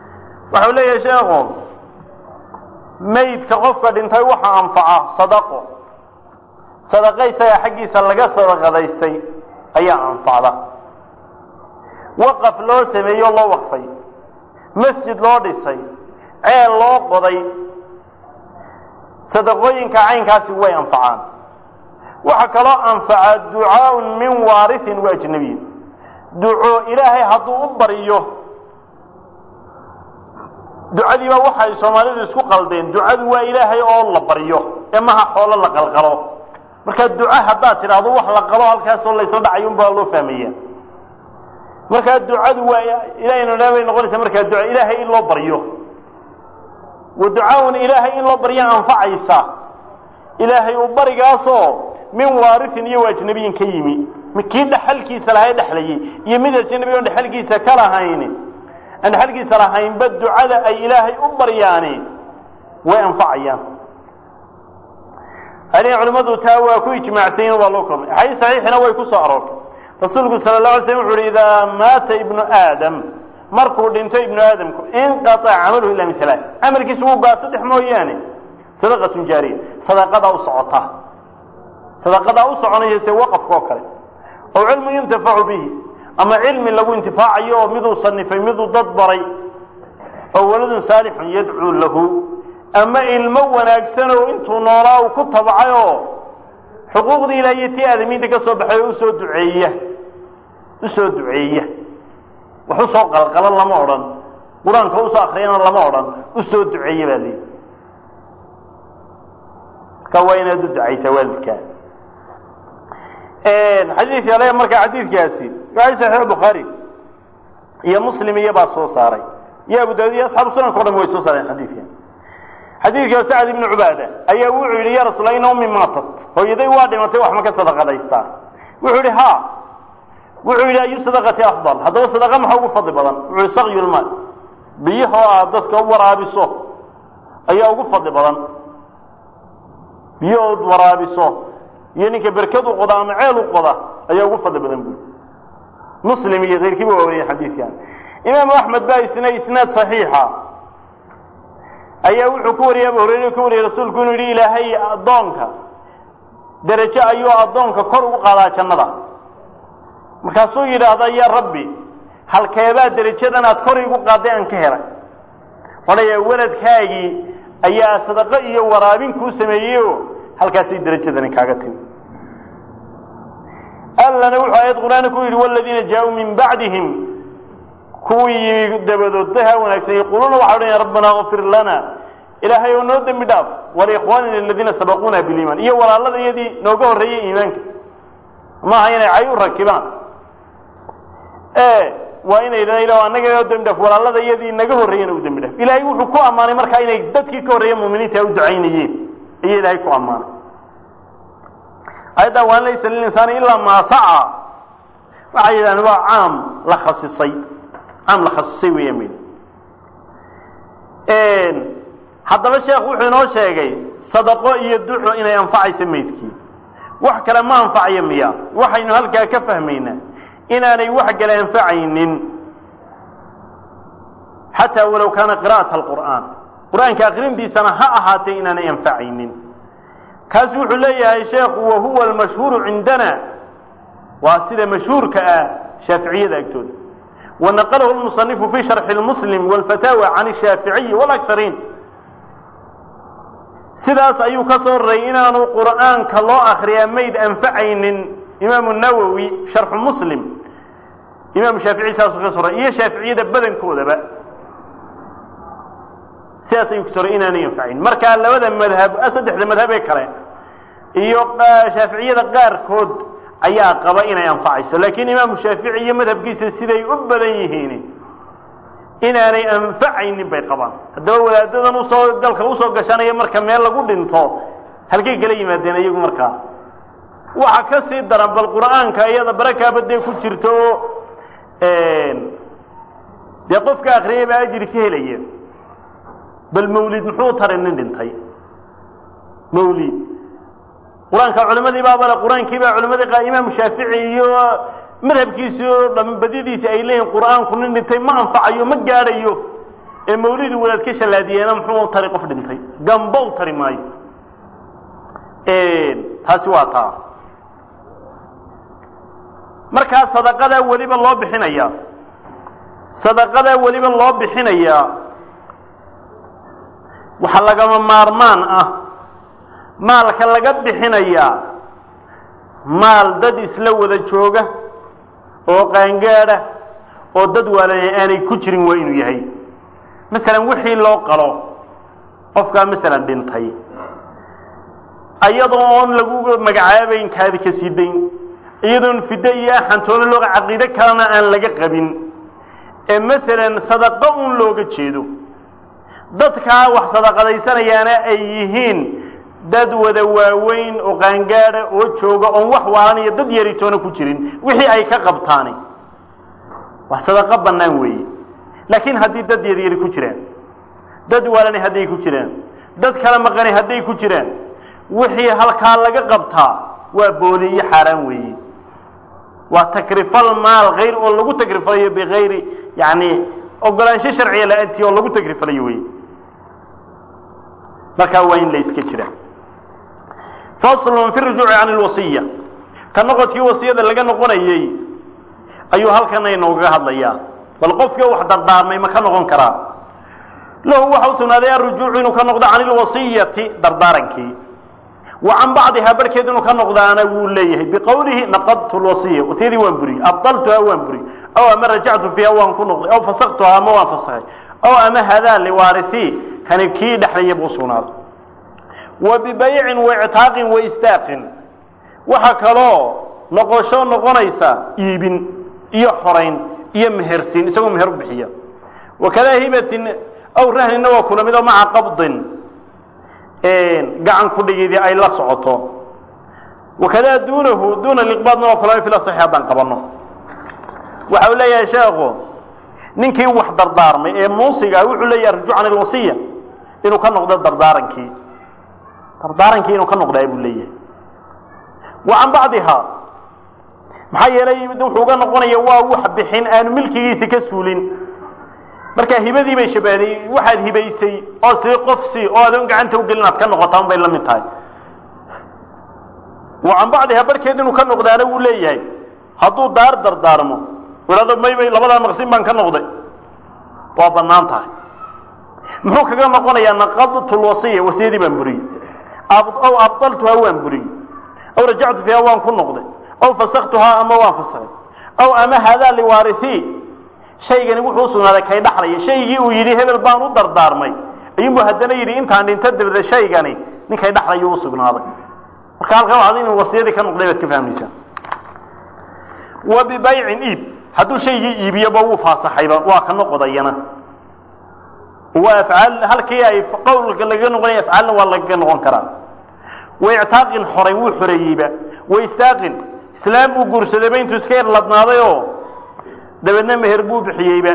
waxau leeyahay sheekhu maydka qofka dhintay waxa anfaca sadaqo sadaqa isaga xaggiisa laga sadaqadaystay ayaa anfacda waqaf loo sameeyo loo waqfay masjid loo dhisay ceel loo qoday sadaqooyinka caynkaasi way anfacaan waxaa kaloo anfaca ducaaun min waarihin wa ajnabiyin duco ilaahay hadduu u baryo ducadiiba waxay soomaalidu isku qaldeen ducadu waa ilaahay oo la baryo ee maha xoolo la qalqalo marka duco haddaad tidhaahdo wax la qalo halkaasoo laysla dhacayo unbaa loo fahmaya markaa ducadu waa ilahaynu dhaa bay noqonaysaa markaa duca ilaahay in loo baryo wa ducaaun ilaahay in loo barya anfacaysa ilaahay uu barigaasoo min waarihin iyo ajnabiyin ka yimi kii dhaxalkiisa lahaa dhexlayay iyo mid ajnabi on dhexalkiisa ka lahayn aan dhexalkiisa lahaynba ducada ay ilaahay u baryaani way anfacayaan aniga culimmadu taa waa ku ijmaacsanyin waa loo kulmay axaadiis saxiixina way ku soo aroortay rasuulku sala la alay slam wuxu uhi idaa maata ibnu aadam markuu dhinto ibnu aadamku inqaطaca camaluhu ila min halaa camalkiisu wuu gaa saddex mooyaane sadaqatun jaariya sadaqadaa u socota sadaqadaa u soconaya se waqafka oo kale ow cilmu yuntafacu bihi ama cilmi lagu intifaacayo oo miduu sanifay miduu dad baray oo waladun saalixun yadcuu lahu ama ilmo wanaagsan oo intuu noolaa uu ku tabcay oo xuquuqdii ilaah iyo tii aadamiinta ka soo baxay oo usoo duceeya usoo duceeya wax usoo qalqalan lama odhan qur-aanka usoo akriyana lama odhan usoo duceeya baa leeyi marka waa inaad u ducaysaa waalidkaa xadiidka ale marka xadiidkaasi waa saxiix bukhaari iyo muslim iyo baa soo saaray iyo abu daawud iyo asxaabu sunanka o dhan way soo saareen xadiidkan xadiidka sacd ibnu cubaada ayaa wuxuu yidhi ya rasuul ina ummi maatat hooyaday waa dhimatay wax ma ka sadaqadaystaa wuxuu yidhi ha wuxuu yidhi ayu sadaqati afdal haddaba sadaqa maxa ugu fadli badan wuxuu yihi sakyulmaal biyahoo aad dadka u waraabiso ayaa ugu fadli badan biyo ood waraabiso iyo ninka berkad u qoda ama ceel u qoda ayaa ugu fadli badan buui muslim iyo keyrkiiba waa wariyay xadiidkan imaamu axmed baa isna isnaad saxiixa ayaa wuxuu ku wariyay abu hurayre ka wariyay rasuulku inuu yidhi ilaahay addoonka derajo ayuu addoonka kor ugu qaadaa jannada markaasuu yidhaahda ya rabbi halkeebaa derajadan aad kor igu qaadday aan ka helay odhaya weladkaagii ayaa sadaqo iyo waraabin kuu sameeyey oo halkaasay derajadani kaaga timi allana wuxuu aayad qur-aanka ku yidhi waladiina jaa-uu min bacdihim kuwii yimi dabadood daha wanaagsan yaquuluuna waxa odhanaya rabbana kfir lana ilaahay oo noo dembi dhaaf waliikhwaanina aladiina sabaquuna biliimaan iyo walaalada iyadii nooga horreeyey iimaanka maaha inay cay u rakibaan waa inay yidhahdaan annaga noo dembi dhaaf walaalada iyadii naga horreeyena u dembi dhaaf ilaahay wuxuu ku ammaanay markaa inay dadkii ka horreeya muuminiinta u ducaynayeen ayay ilaahay ku ammaanay ayaddaa waan laysa lilinsaani ilaa maa saca waxay yidhahdeen waa caam la khasisay caam la khasisay weeyaan mayl haddaba sheekh wuxuu inoo sheegay sadaqo iyo duco inay anfacayso maydkii wax kale ma anfacayo miya waxaynu halkaa ka fahmaynaa inaanay wax kale anfacaynin xataa walow kaana qira'ata alqur'aan qur-aanka akrintiisana ha ahaatee inaanay anfacaynin kaas wuxuu leeyahay sheekhu wahuwa almashhuuru cindana waa sida mashhuurka ah shaaficiyada agtooda wanaqalahu lmusanifu fi sharxi lmuslim walfataawa can shaaficiyi walakariin sidaas ayuu ka soo raray inaanu qur'aanka loo akriyaa mayd anfacaynin imaamu nawowi sharxu muslim imaamu shaafici saasuu ka soo raray iyo shaaficiyada badankoodaba sidaas ayuu kasoo raray inaanay anfacayn markaa labada madhab saddexda madhab ee kale iyo shaaficiyada qaarkood ayaa qaba inay anfacayso laakiin imaamu shaafici iyo madhabkiisa siday u badan yihiin inaanay anfacaynin bay qabaan haddaba wadaadadan usoo dalka usoo gashanaya marka meel lagu dhinto halkay kala yimaadeen iyagu markaa waxa ka sii daran bal qur'aanka iyada barakaaba dee ku jirto oo dee qofka akriyay baa ajri ka helaya bal mawlid muxuu taray nin dhintay mawlid qur-aanka culimadii baa bale qur-aankii baa culimadii qa imaamu shaafici iyo madhabkiisii oo dham badyadiisi ay leeyihin qur'aanku nin dhintay ma anfacayo ma gaadhayo ee mawlidi wadaad ka shallaadiyeena muxuu u tari qof dhintay gamba u tari maayo taasi waa taa markaa sadaqadaa weliba loo bixinayaa sadaqadaa weliba loo bixinayaa waxaa lagama maarmaan ah maalka laga bixinayaa maal dad isla wada jooga oo qaangaadha oo dad waalana aanay ku jirin waa inuu yahay masalan wixii loo qalo qofkaa masalan dhintay ayadoo oon lagu magacaabayn kaadi ka sii dayn iyadoon fiddo iyo axantoona looga caqiide kalena aan laga qabin ee masalan sadaqo uun looga jeedo dadkaa wax sadaqadaysanayaana ay yihiin dad wada waaweyn oo qaangaada oo jooga oon wax waalan iyo dad yaritoona ku jirin wixii ay ka qabtaani wax sadaqo bannaan weeye laakiin haddii dad yaryari ku jiraan dad waalani hadday ku jiraan dad kala maqani hadday ku jiraan wixii halkaa laga qabtaa waa booli iyo xaaraan weeye waa takrifal maal hayr oo lagu takrifalayo bikayri yani ogolaansho sharciya la-aantii oo lagu takrifalayo wey markaa waa in la iska jira faslun fi rujuuci can lwasiya ka noqodkii wasiyada laga noqonayey ayuu halkana inoogaga hadlayaa bal qofkii wax dardaarmay ma ka noqon karaa lahu waxa u sugnaaday arujuucu inuu ka noqdo can ilwasiyati dardaarankii wa can bacdihaa barhkeed inuu ka noqdaana wuu leeyahay biqowlihi naqadtu lwasiya wasiyadii waan buriyey abdaltuhaa waan buriyey aw ama rajactu fiiha waan ku noqday aw fasaktuhaa ama waan fasakhay aw ama hadaa liwaarithii kani kii dhexlaya buu sugnaaday wa bibaycin wa ictaaqin wa istaaqin waxa kaloo noqosho noqonaysa iibin iyo xorayn iyo mehersiin isagoo meher u bixiya wakadaa hibatin aw rahnina waa kula mid oo maca qabdin gacan ku dhigidii ay la socoto wakadaa duunahu duuna liqbaadna waa kula mid fil asaxi haddaan qabanno waxa uu leeyahay sheekhu ninkii wax dardaarmay ee muusiga wuxuu leeyahay arjuc can ilwasiya inuu ka noqdo dardaarankii dardaarankii inuu ka noqdaa buu leeyahay wa can bacdihaa maxaa yeelay wuxuu uga noqonaya waa wax bixin aanu milkigiisi ka suulin markaa hibadii bay shabahday waxaad hibaysay oo sii qofsi oo adoon gacanta ugelin aad ka noqotaan bay la mid tahay wa can bacdihaa barhkeed inuu ka noqdaana wuu leeyahay hadduu daar dardaarmo idhahdo maybay labadaa maqsin baan ka noqday waa bannaan tahay muxuu kaga noqonayaa naqadtu lwasiya wasiyadii baan buriyey aw abdaltuhaa waan buriyey aw rajactu fiiha waan ku noqday aw fasaktuhaa ama waan fasakay aw ama hadaa liwaarithii shaygani wuxuu u sugnaaday kay dhaxlaya shaygii uu yidhi hebel baan u dardaarmay ayuunbu haddana yidhi intaan dhinto dabada shaygani ninkay dhaxlayuu u sugnaaday marka halkan waxaad inuu wasiyadii ka noqday baad ka fahmaysaa wa bibaycin iib hadduu shaygii iibiyoba wuu faasaxayba waa ka noqodayana waa afcaal halkii ay qowlka lagaga noqonaya afcaalna waa lagaga noqon karaa wa ictaaqin xoray wuu xoreeyeyba wa istaaqin islaam buu guursadayba intuu iska yar ladnaaday oo dabeedna meher buu bixiyeyba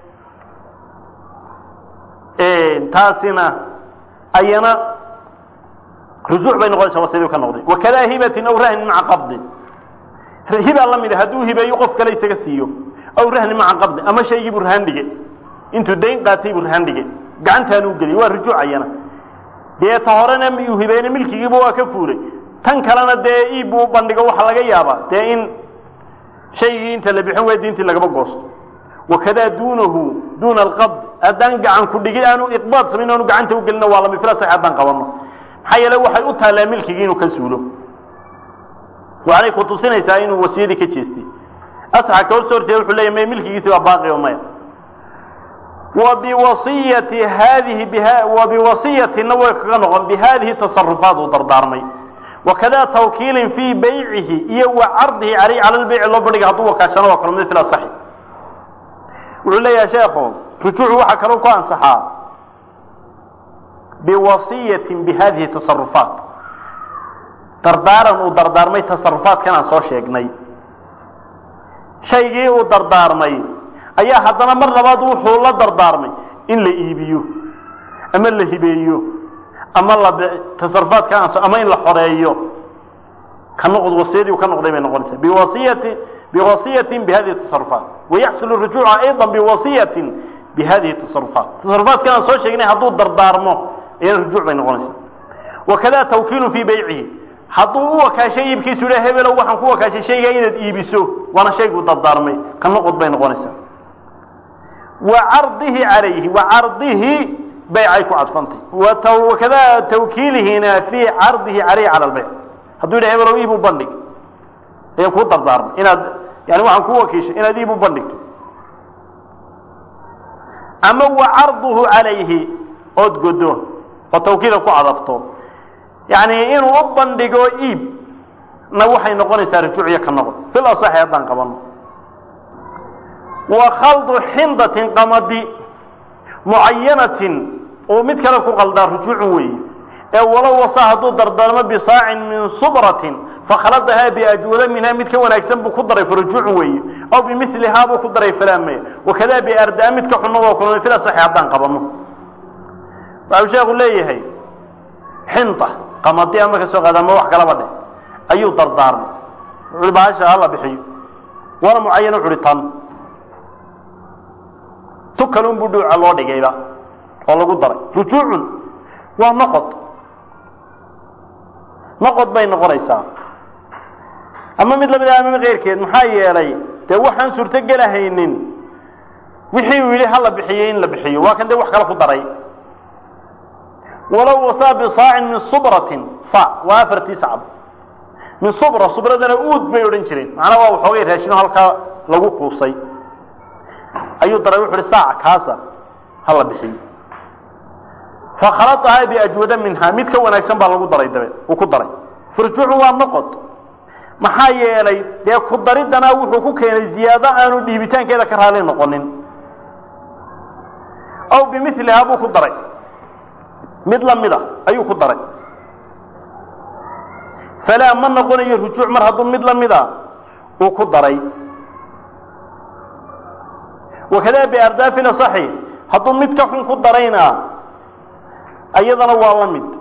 taasina ayana rujuuc bay noqonaysaa wasiyadii ka noqday wakadaa hibatin aw rahnin maca qabdin hibaa la mid a hadduu hibeeyo qof kale isaga siiyo aw rahnin maca qabdin ama shaygii buu rahaan dhige intuu dayn qaatay buu rahaan dhige gacantaanu u geliyay waa rujuuc ayana dee ta horena uu hibeeyna milkigiiba waa ka fuulay tan kalena dee iib buu bandhigo waxa laga yaabaa dee in shaygii inta la bixin way diintii lagaba goosto wakadaa duunahu duuna alqabd haddaan gacan ku dhigin aanu iqbaad samayn aanu gacanta ugelina waa lami fila sax haddaan qabanno maxaa yeele waxay u taallaa milkigii inuu ka suulo waxaanay ku tusinaysaa inuu wasiyadii ka jeestay asxa ka hor soo horjeeda wuxuu leeyahy may milkigiisi waa baaqi oo maya wa biwasiyati haadihi bha wa biwasiyatina way kaga noqon bihadihi tasarufaat uu dardaarmay wakadaa tawkiilin fii baycihi iyo wa cardihi caleyh cala lbeyci loo bandhiga hadduu wakaashano waa kalmid fil asaxi wuxuu leeyahay sheekhu rujuucu waxaa kaloo ku ansaxaa biwasiyatin bihadihi tasarufaat dardaaran uu dardaarmay tasarufaadkan aan soo sheegnay shaygii uu dardaarmay ayaa haddana mar labaad wuxuu la dardaarmay in la iibiyo ama la hibeeyo ama la tasarufaadka ama in la xoreeyo ka noqd wasiyadii uu ka noqday bay noqonaysaa biwasiyati biwasiyatin bihadihi tasarufaat wayaxsulu rujuuca ayضa biwasiyatin bi hadihi tasarufaat tasarufaadkan aan soo sheegnay hadduu dardaarmo iyana rujuuc bay noqonaysaa wakada tawkiilun fii baycihi hadduu u wakaashay iibkiisu yidha hebelow waxaan ku wakaashay shaygaa inaad iibiso waana shayguu dardaarmay ka noqod bay noqonaysaa wa cardihi calayhi wa cardihi baycay ku cadfantay wakada tawkiilihina fii cardihi calayhi cala lbayc hadduu yidha hebelow iib u bandhig ayaan kuu dardaarmay inaad yani waxaan kuu wakiishay inaad iib u bandhigto ama wa carduhu calayhi ood godo oo tawkiida ku cadafto yani inuu u bandhigo iib na waxay noqonaysaa rujuuciyo ka noqon fil asaxi haddaan qabano wa khaldu xindatin qamadi mucayanatin oo mid kale ku qaldaa rujuucun weeye ee walow wasa hadduu dardaarmo bisaacin min subratin fakhaladahaa biajwada minhaa mid ka wanaagsan buu ku daray farujuucun weeye aw bimilihaa buu ku daray falaamaya wakadaa biardaa mid ka xunna waa kulmay fil asaxi haddaan qabano waxau sheekhu leeyahay xinta qamadi ama ka soo qaada ama wax kalaba dheh ayuu dardaarmay wuxuui bahasha hala bixiyo waana mucayano wuxuuhi tan tu kalun buu dhuuca loo dhigayba oo lagu daray rujuucun waa noqod noqod bay noqonaysaa ama mid lamid ah ama keyrkeed maxaa yeelay dee waxaan suurtogelahaynin wixii uu yidhi hala bixiyo in la bixiyo waa kan dee wax kale ku daray walow wasaa bisaacin min subratin saac waa afartii sacab min subra subradana uud bay odhan jireen macnaa waa waxoogay raashino halkaa lagu kuusay ayuu daray wuxu uhi saac kaasa hala bixiyo fakhaladahaa biajwada minhaa mid ka wanaagsan baa lagu daray dabe uu ku daray furjuucu waa noqod maxaa yeelay dee ku daridana wuxuu ku keenay ziyaado aanu dhiibitaankeeda ka raali noqonin aw bimilihaa buu ku daray mid lamida ayuu ku daray falaa ma noqonayo rujuuc mar hadduu mid lamida uu ku daray wakadaa biardaafi asaxi hadduu mid ka xun ku darayna ayadana waa la mid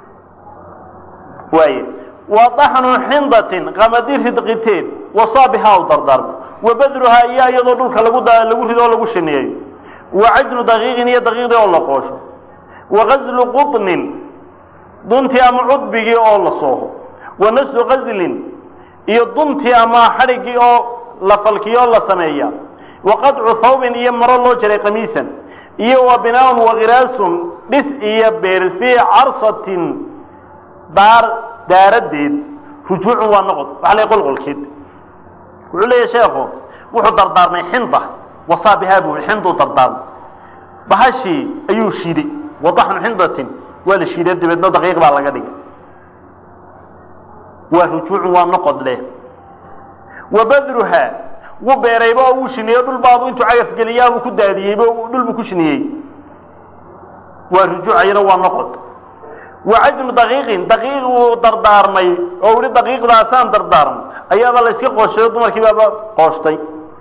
waaye wa daxnu xindatin qamadi ridqiteed wasaabihaa u dardaarmo wa badruhaa iyo iyadoo dhulka lagu lagu rido oo lagu shineeyo wa cajnu daqiiqin iyo daqiiqdii oo la qoosho wa gaslu quطnin duntii ama cudbigii oo la sooho wa naslu gaslin iyo duntii ama xadhiggii oo la falkiyo oo la sameeya wa qadcu thawbin iyo maro loo jaray qamiisan iyo wa binaaun wakiraasun dhis iyo beer fii carsatin daar daaradeed rujuucun waa noqod waxa la qolqolkeed wuxuu leeyahy sheekhu wuxuu dardaarmay xinda wasaabihaa buu xinduu dardaarmay bahashii ayuu shiiday wadaxnu xindatin waa la shiiday dabeedna daqiiq baa laga dhigay waa rujuucun waa noqod leh wa badruhaa wuu beerayba oo wuu shineeyo dhul baabu intuu cagafgeliyaabuu ku daadiyeyba dhulbuu ku shiniyey waa rujuucayana waa noqod wa cajnu daqiiqin daqiiq uu dardaarmay oo uhi daqiiqdaasaan dardaarmay ayaaba la iska qooshayo dumarkii baaba qooshtay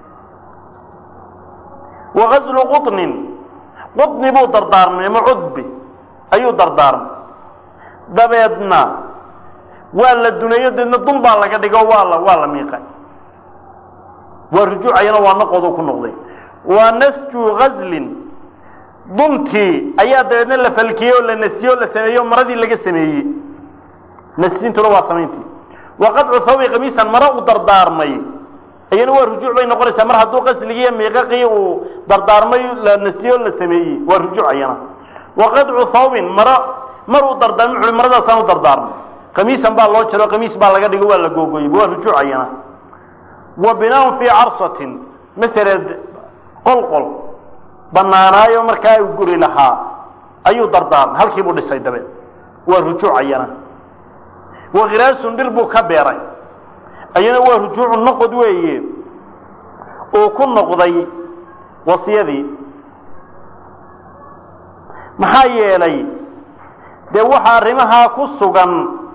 wa gaslu quطnin quطni buu dardaarmay ama cudbi ayuu dardaarmay dabeedna waa la duneeyo deedna dun baa laga dhigo waa la waa la miiqay waa rujuucayana waa noqoduu ku noqday waa nasju gazlin duntii ayaa dabeedna la falkiyey oo la nasiyey oo la sameeyey oo maradii laga sameeyey nasintuna waa samayntii wa qadcu thawbi kamiisan maro u dardaarmay ayana waa rujuuc bay noqonaysaa mar hadduu qasligii iyo miiqaqii uu dardaarmay la nasiyey oo la sameeyey waa rujuuc ayana wa qadcu thawbin maro mar uu dardaarmay wuxuu maradaasaan u dardaarmay kamiisan baa loo jaro kamiis baa laga dhigo waa la googoyey waa rujuuc ayana wa binaaun fii carsatin masaled qolqol banaanaayo markaa uu guri lahaa ayuu dardaarmay halkii buu dhisay dabeed waa rujuuc ayana wa khiraasun dhir buu ka beeray ayana waa rujuucu noqod weeye uu ku noqday wasiyadii maxaa yeelay dee waxa arrimahaa ku sugan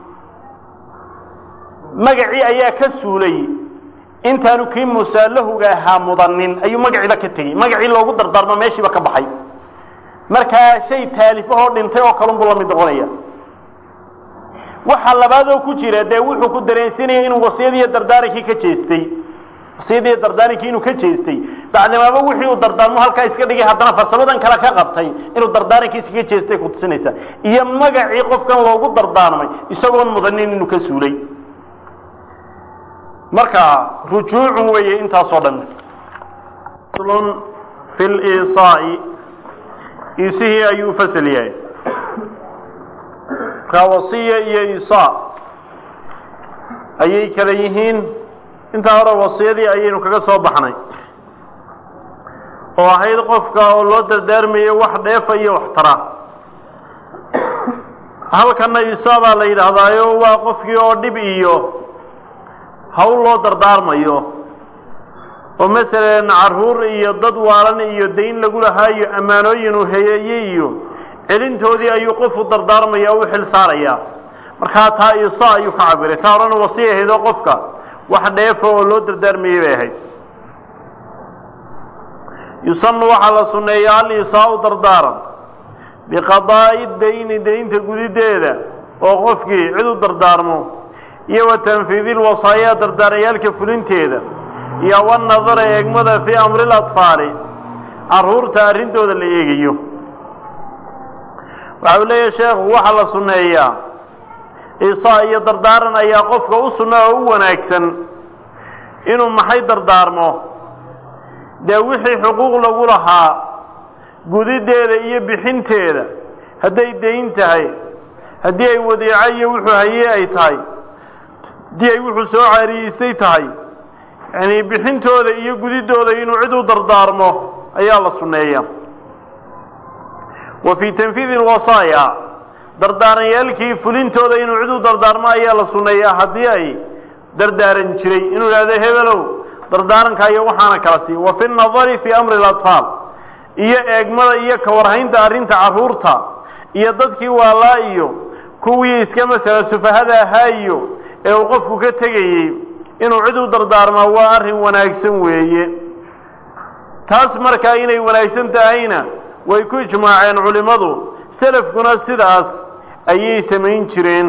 magacii ayaa ka suulay intaanu kii musaallahuga ahaa mudanin ayuu magaciiba ka tegey magacii loogu dardaarmo meeshiiba ka baxay markaa shay taalifahoo dhintay oo kalun buu la mid noqonaya waxa labaadoo ku jira dee wuxuu ku dareensinaya inuu wasiyadiiyo dardaarankii ka jeestay wasiyadiiyo dardaarankii inuu ka jeestay dacnimaaba wixii uu dardaarmo halkaa iska dhigay haddana farsamadan kale ka qabtay inuu dardaarankiisa ka jeestay ku tusinaysaa iyo magacii qofkan loogu dardaarmay isagoon mudanin inuu ka suulay marka rujuucun weeye intaasoo dhan slun fi liisaa'i iisihii ayuu fasal yahay markaa wasiya iyo isaa ayay kala yihiin intaa hore wasiyadii ayaynu kaga soo baxnay oo ahayd qofka oo loo dardaarmayo wax dheefa iyo wax tara halkanna isaa baa la yidhaahdaayo waa qofkii oo dhib iyo hawl loo dardaarmayo oo masalan carruur iyo dad waalan iyo dayn lagu lahaayo ammaanooyin uu heyeeyey iyo celintoodii ayuu qofu dardaarmaya o u xil saarayaa markaa taa isa ayuu ka cabiray taa horena wasiya ahaydoo qofka wax dheefa oo loo dardaarmayey bay ahayd yusanu waxaa la sunneeyaa al isaa-u dardaaran biqadaa'i dayni daynta gudideeda oo qofkii cid u dardaarmo iyo wa tanfiidi lwasaayaa dardaarayaalka fulinteeda iyo wanadara eegmada fii amri latfaali carruurta arrintooda la eegayo waxa uu leeyahay sheekhu waxaa la sunneeyaa isaa iyo dardaaran ayaa qofka u sunna oo u wanaagsan inuu maxay dardaarmo dee wixii xuquuq lagu lahaa gudideeda iyo bixinteeda hadday dayn tahay haddii ay wadiico iyo wuxuu hayey ay tahay haddii ay wuxuu soo caariyeystay tahay yacnii bixintooda iyo gudidooda inuu cid u dardaarmo ayaa la sunneeya wa fii tanfiidi lwasaaya dardaaranyaalkii fulintooda inuu cid u dardaarmo ayaa la sunneeyaa haddii ay dardaaran jiray inuu idhahdo hebelow dardaaranka iyo waxaana kala sii wa fi nadari fii amri اlatfaal iyo eegmada iyo kawarhaynta arrinta carruurta iyo dadkii waalaa iyo kuwii iska masala sufahada ahaa iyo ee uu qofku ka tegayey inuu cid u dardaarmaa waa arrin wanaagsan weeye taas markaa inay wanaagsan tahayna way ku ijmaaceen culimmadu selafkuna sidaas ayay samayn jireen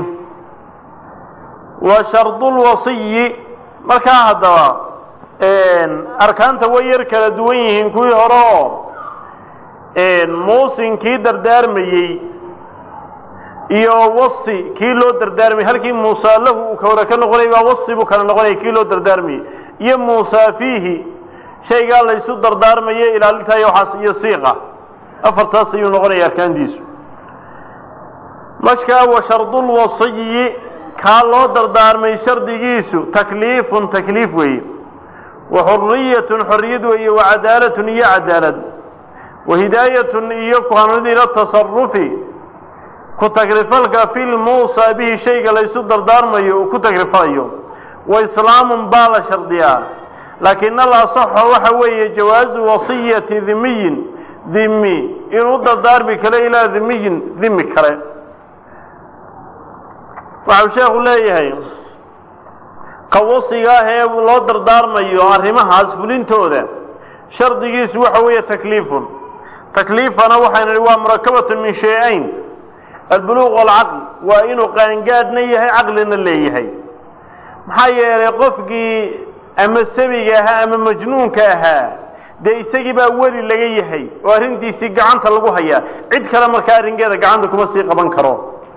wa shardulwasiyi markaa haddaba arkaanta way yar kala duwan yihiin kuwii hore oo muusinkii dardaarmayey iyo wasi kii loo dardaarmayey halkii muusa lahu uu ka hore ka noqonay baa wasi buu kala noqonaya kii loo dardaarmayey iyo muusa fiihi shaygaa laysu dardaarmaye ilaalintayo waxaas iyo siiqa afartaas ayuu noqonaya arkaantiisu markaa wa shardulwasiyi kaa loo dardaarmay shardigiisu takliifun takliif weeye wa xuriyatun xorriyad weeye wa cadaalatun iyo cadaalad wa hidaayatun iyo kuhanid ila tasarufi ku tagrifalka fi lmuusaa bihi shayga laysu dardaarmayo uu ku tagrifalayo wa islaamun baa la shardiyaa laakiin al asaxo waxa weeye jawaazu wasiyati dhimiyin dhimi inuu dardaarmi kale ilaa dhimiyin dhimi kale waxau sheekhu leeyahay qawasiga ah ee loo dardaarmayo arrimahaas fulintooda shardigiisu waxa weeye takliifun takliifana waxaynu nihi waa murakabatun min shay-ayn albuluuq walcaql waa inuu qaangaadhna yahay caqlina leeyahay maxaa yeelay qofkii ama sabiga ahaa ama majnuunka ahaa dee isagii baa weli laga yahay oo arrintiisii gacanta lagu hayaa cid kale markaa arrinkeeda gacanta kuma sii qaban karo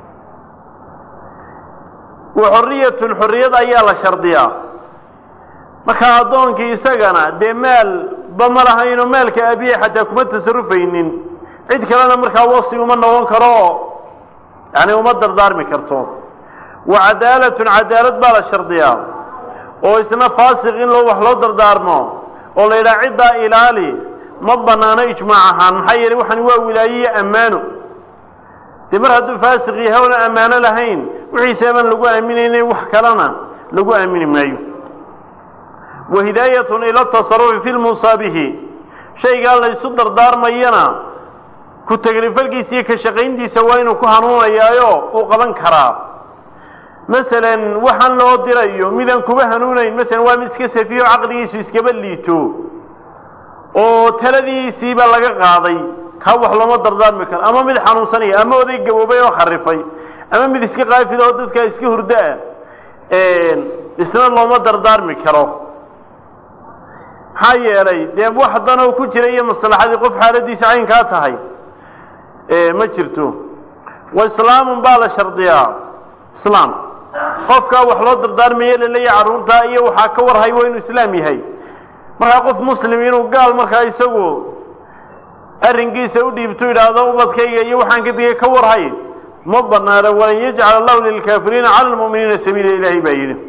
wa xorriyatun xorriyad ayaa la shardiyaa markaa addoonkii isagana dee maal ba ma lahaynoo maalka abiye xataa kuma tasarufaynin cid kalena markaa wasi uma noqon karo oo yani uma dardaarmi karto wa cadaalatun cadaalad baa la shardiyaa oo isna faasiq in loo wax loo dardaarmo oo la yidhaha ciddaa ilaali ma banaano ijmaac ahaan maxaa yeelay waxani waa wilaaye iyo ammaano dee mar hadduu faasiq yahay oona ammaano lahayn wixiisaaban lagu aaminayna wax kalena lagu aamini maayo wa hidaayatun ila tasarufi fi lmusaabihi shaygaa laysu dardaarmayana ku tagrifalkiisa iyo ka shaqayntiisa waa inuu ku hanuunayaayo uu qaban karaa masalan waxaan loo dirayo midaan kuba hanuunayn masalan waa mid iska safiyo caqligiisu iskaba liito oo taladiisiiba laga qaaday kaa wax looma dardaarmi karo ama mid xanuunsanaya ama oday gaboobay oo kharifay ama mid iska qaafid oo dadka iska hurdaa isna looma dardaarmi karo maxaa yeelay dee wax danoo ku jira iyo maslaxadii qof xaaladiisa caynkaa tahay ma jirto wa islaamun baa la shardiyaa islaam qofkaa wax loo dardaarmaye laleeyahay carruurtaa iyo waxaa ka warhay waa inuu islaam yahay markaa qof muslim inuu gaal markaa isagu arrinkiisa u dhiibto yidhaahdo ubadkayga iyo waxaan ka digay ka warhay ma banaana walan yajcal allahu lilkaafiriina cala lmu'miniina sabiila ilaahay baa yidhi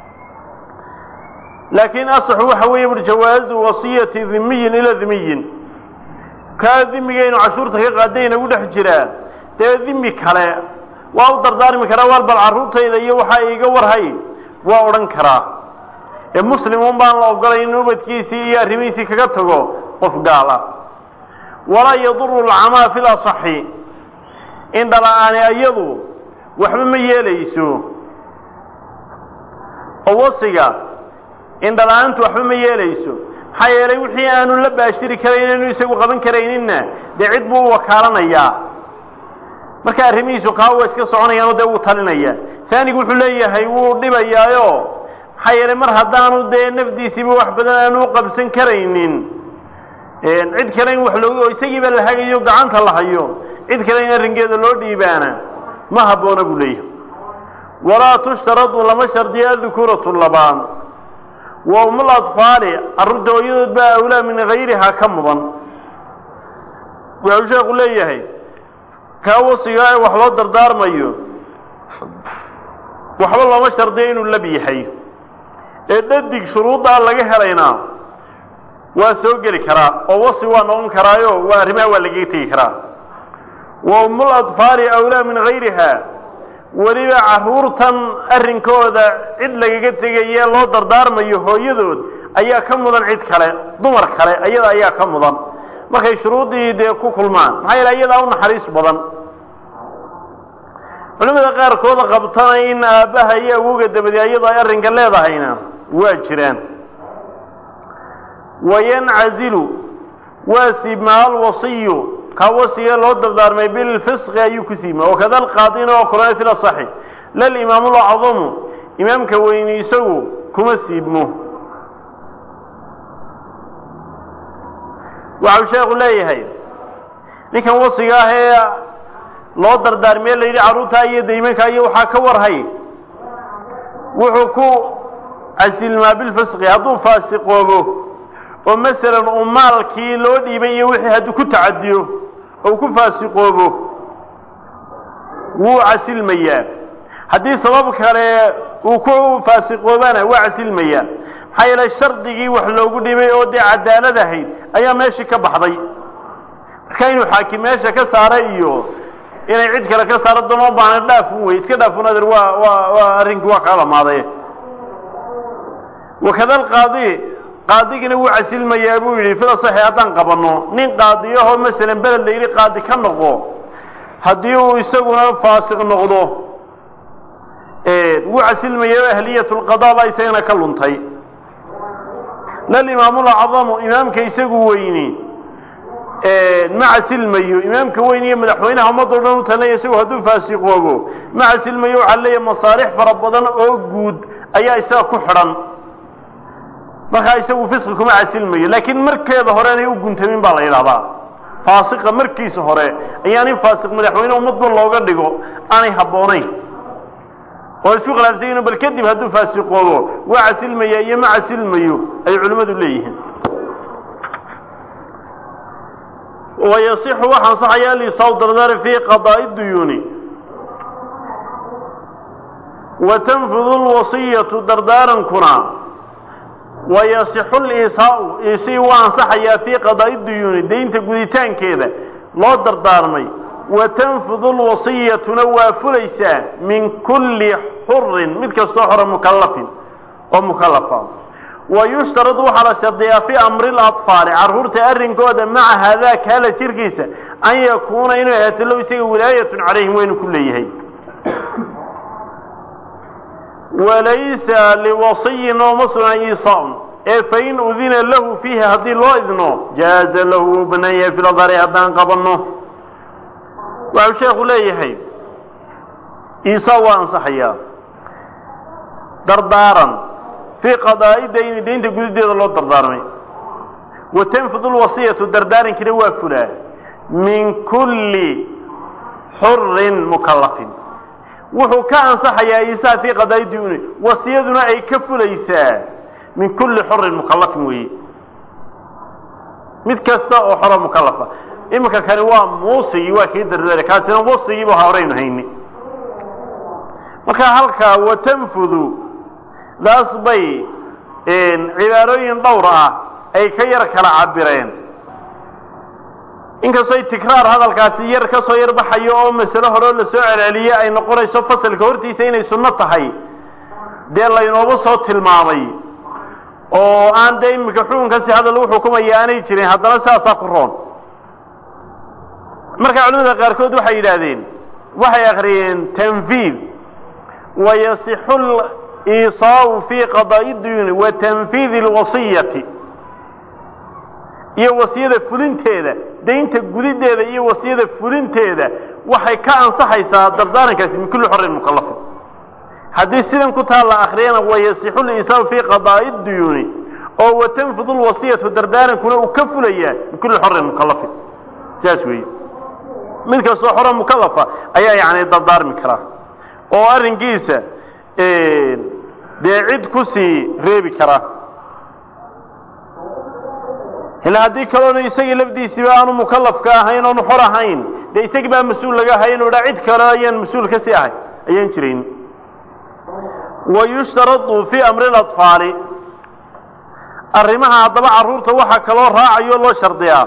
laakiin asaxu waxa weeye bur jawaazu wasiyati dhimiyin ilaa dhimiyin kaa dhimigaynu cashuurta ka qaaday inagu dhex jiraa dee dhimi kale waa u dardaarmi karaa waar bal carruurtayda iyo waxaa iiga warhay waa odhan karaa ee muslim un baan la ogolay in ubadkiisii iyo arrimihiisii kaga tago qof gaal ah walaa yaduru lcamaa fi lasaxi indhala-aani ayadu waxba ma yeelayso oo wasiga indhala-aantu waxba ma yeelayso maxaa yeelay wixii aanu la baashiri karayn aanu isagu qaban karayninna dee cid buu u wakaalanayaa marka arrimihiisu kaa waa iska soconayaanoo dee wuu talinaya taanigu wuxuu leeyahay wuu dhibayaayo maxaa yeelay mar haddaanu dee nafdiisiiba wax badan aanu u qabsan karaynin cid kale in wax loo oo isagiiba la hagayo gacanta la hayo cid kale in arrinkeeda loo dhiibaana ma habboona buu leeyahay walaa tushtaradu lama shardiyo adukuuratu labaan wa umul atfaali carruurta hooyadood baa awlaa min hayrihaa ka mudan wuxuu sheekhu leeyahay kaa wasiga ee wax loo dardaarmayo waxba looma shardiyo inuu lab yahay ee dhadig shuruuddaa laga helaynaa waa soo geli karaa oo wasi waa noqon karaayo waa arrimaha waa lagaga tegi karaa wa umul atfaali awlaa min hayriha weliba carruurtan arrinkooda cid lagaga tegaye loo dardaarmayo hooyadood ayaa ka mudan cid kale dumar kale ayada ayaa ka mudan markay shuruuddii dee ku kulmaan maxaa yeele iyadaa u naxariis badan culimada qaarkooda qabtana in aabbaha iyo awowga dabadi ayadoo ay arrinka leedahayna waa jiraan wayancazilu waa siibmaa alwasiyu kaa wasiga loo dardaarmay bilfisqi ayuu ku siibmaa wakada alqaadina oo kulana fil asaxi lalimaam lacdamu imaamka weyni isagu kuma siibmo waxau sheekhu leeyahay ninkan wasiga ah ee loo dardaarmiye la yidhi carruurtaa iyo daymankaa iyo waxaa ka warhay wuxuu ku casilmaa bilfisqi hadduu faasiqoobo oo masalan uu maalkii loo dhiibay iyo wixii hadduu ku tacadiyo oo ku faasiqoobo wuu casilmayaa haddii sabab kale uu ku faasiqoobana waa casilmayaa maxaa yeelay shardigii wax loogu dhibay oo dee cadaalad ahayd ayaa meeshii ka baxday marka inuu xaakim meesha ka saara iyo inay cid kale ka saaro doonoo baana dhaafun wey iska dhaafun adeer waa waa waa arrinkii waa kaa dhamaaday wakada alqaadi qaadigina wuu casilmayaa buu yidhi fil asaxi haddaan qabanno nin qaadiyahoo masalan beled la yidhi qaadi ka noqo haddii uu isaguna faasiq noqdo wuu casilmaya ahliyat lqadaa baa isagana ka luntay lalimaamulacdamu imaamka isagu weyni ma casilmayo imaamka weyn iyo madaxweynaha ummadoo dhan u talinaya isagu hadduu faasiqoobo ma casilmayo waxaa leeyahay masaalix fara badan oo guud ayaa isaga ku xidhan markaa isagu fisqi kuma casilmayo laakiin markeeda hore inay u guntamin baa la yidhahdaa faasiqa markiisa hore ayaanay faasiq madaxweyne ummadba looga dhigo aanay habboonayn oo isku khilaafsan yihin bal kadib hadduu faasiqoobo waa casilmaya iyo ma casilmayo ay culimmadu leeyihiin wayasixu waxaa ansaxaya alisaw dardar fii qadaa'i duyuuni wa tanfudu lwasiyatu dardaarankuna wayasixu liisaau isii waa ansaxayaa fii qadaa'i duyuuni daynta guditaankeeda loo dardaarmay wa tanfudu lwasiyatuna waa fulaysaa min kulli xurin mid kastoo xora mukallafin oo mukallafa wa yushtaradu waxaa la shardiyaa fii amri latfaali carruurta arrinkooda maca haadaa kaala jirkiisa an yakuuna inuu ahaato low isaga wilaayatun calayhim waynu ku leeyahay walaysa liwasiyin ooma sugna iisaun ee fain udina lahu fiihi haddii loo idno jaaza lahu wuu bannaan yahay filadari haddaan qabanno waxau sheekhu leeyahay iisaa waa ansaxayaa dardaaran fii qadaa'i dayni daynta gudideeda loo dardaarmay wa tanfudu lwasiyatu dardaarankina waa fulaa min kulli xurin mukallafin wuxuu ka ansaxayaa isaa fii qadaa'i duyuuni wasiyaduna ay ka fulaysaa min kulli xurin mukallafin weeye mid kasta oo xoro mukallafa iminka kani waa muusigii waa kii dardaara kaasina wasigiiba horaynu hayni marka halkaa watanfudu daas bay cibaarooyin dhowr ah ay ka yar kala cabireen inkastoy tikraar hadalkaasi yar ka soo yar baxayo oo masalo horeo la soo celceliye ay noqonayso fasalka hortiisa inay sunno tahay dee laynoogu soo tilmaamay oo aan dee iminka xukunkaasi hadal lagu xukumaya aanay jirin haddana sidaasaa ku roon marka culimada qaarkood waxay yidhaahdeen waxay akhriyeen tanfiid wayasixu liisaau fii qadaa'i duyuuni wa tanfiidi alwasiyati iyo wasiyada fulinteeda daynta gudideeda iyo wasiyada fulinteeda waxay ka ansaxaysaa dardaarankaasi min kulli xorin mukallafin haddii sidan ku taal la akriyana wayasixu liisaau fii qadaa'i duyuuni oo watanfudu lwasiyatu dardaarankuna uu ka fulayaa min kulli xorin mukallafin sidaas weeye mid kastoo xoro mukallafa ayaa yacni dardaarmi karaa oo arrinkiisa dee cid ku sii reebi karaa ila haddii kaloona isagii lafdiisiiba aanu mukallafka ahayn oonu xor ahayn dee isagii baa mas-uul laga ahay inu dhaa cid kale ayaan mas-uul ka sii ahay ayaan jirayn wa yushtaradu fii amri اlaطfaali arrimaha haddaba carruurta waxaa kaloo raacayo loo shardiyaa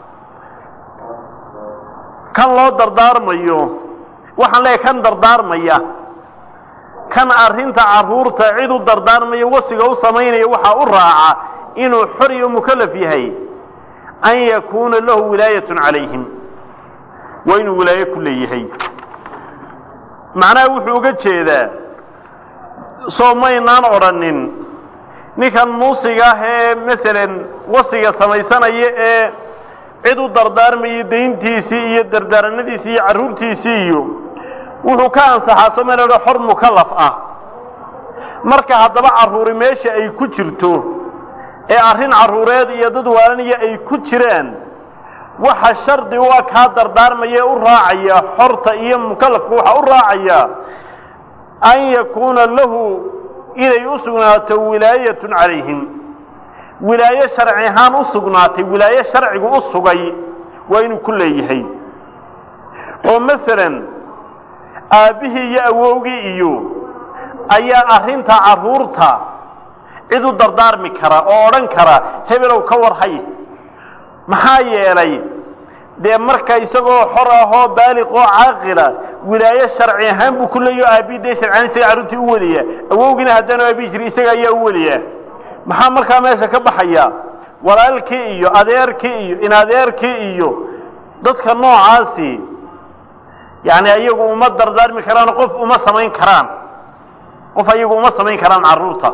kan loo dardaarmayo waxaan leeyahay kan dardaarmaya kan arrinta carruurta cid u dardaarmayo wasiga u samaynaya waxaa u raaca inuu xor iyo mukallaf yahay an yakuuna lahu wilaayatun calayhim waa inuu wilaayo ku leeyahay macnaha wuxuu uga jeedaa soo maynaan odhanin ninkan muusiga ah ee masalan wasiga samaysanaya ee cid u dardaarmaya dayntiisii iyo dardaaranadiisii iyo carruurtiisii iyo wuxuu ka ansaxaa soo mayna odha xor mukallaf ah marka haddaba carruuri meesha ay ku jirto ee arrin carruureed iyo dad waalanaya ay ku jiraan waxa shardi u ah kaa dardaarmaya ee u raacaya xorta iyo mukallafka waxaa u raacaya an yakuuna lahu inay u sugnaato wilaayatun calayhim wilaayo sharci ahaan u sugnaatay wilaayo sharcigu u sugay waa inuu ku leeyahay oo masalan aabbihii iyo awowgii iyo ayaa arrinta carruurta cid u dardaarmi kara oo odhan kara hebelow ka warhay maxaa yeelay dee marka isagoo xor ahoo baaliq oo caaqila wilaayo sharci ahaan buu ku leeyaho aabbihi dee sharciahaan isaga carruurtii u weliyaa awowgiina haddaanu aabbihi jiri isaga ayaa u weliyaa maxaa markaa meesha ka baxaya walaalkii iyo adeerkii iyo inadeerkii iyo dadka noocaasi yacni ayagu uma dardaarmi karaan qof uma samayn karaan qof ayagu uma samayn karaan carruurta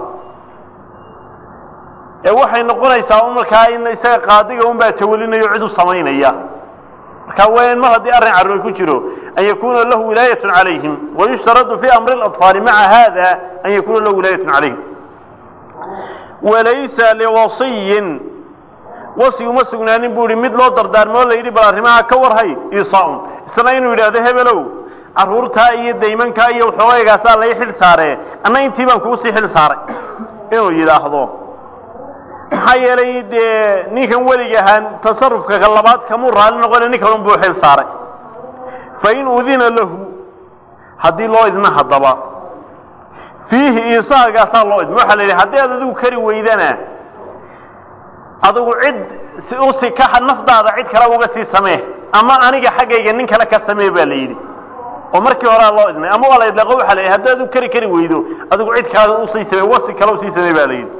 ee waxay noqonaysaa un markaa in isaga qaadiga un baa tawalinayo cid u samaynaya marka waa in mar haddii arrin carruur ku jiro an yakuna lahu wilaayatun calayhim wayushtaradu fi amri اlaطfaali maca hada an yakuna lahu wilaayatun calayhim walaysa liwasiyin wasi uma sugnaanin buu ihi mid loo dardaarmo o la yidhi bal arrimaha ka warhay isaaun isna inuu yidhaahdo hebelow carruurtaa iyo daymankaa iyo waxoogaygaasaa lay xil saaree anna intii baan kuu sii xil saaray inuu yidhaahdo maxaa yeelay dee ninkan weliga ahaa tasarufka ka labaad kamuu raalli noqone nin kalun buu xil saaray fain udina lahu haddii loo idna haddaba fiihi isaagaasaa loo idma waxaa la yidhi haddii aad adigu kari weydana adigu cid u sikaxa nafdaada cid kale uga sii samee ama aniga xaggayga nin kale ka samee baa la yidhi oo markii horea loo idnay ama waa la idlaaqo waxa la yidhi haddii adigu kari kari weydo adigu cid kale usii samee wasi kale usii samee baa la yidhi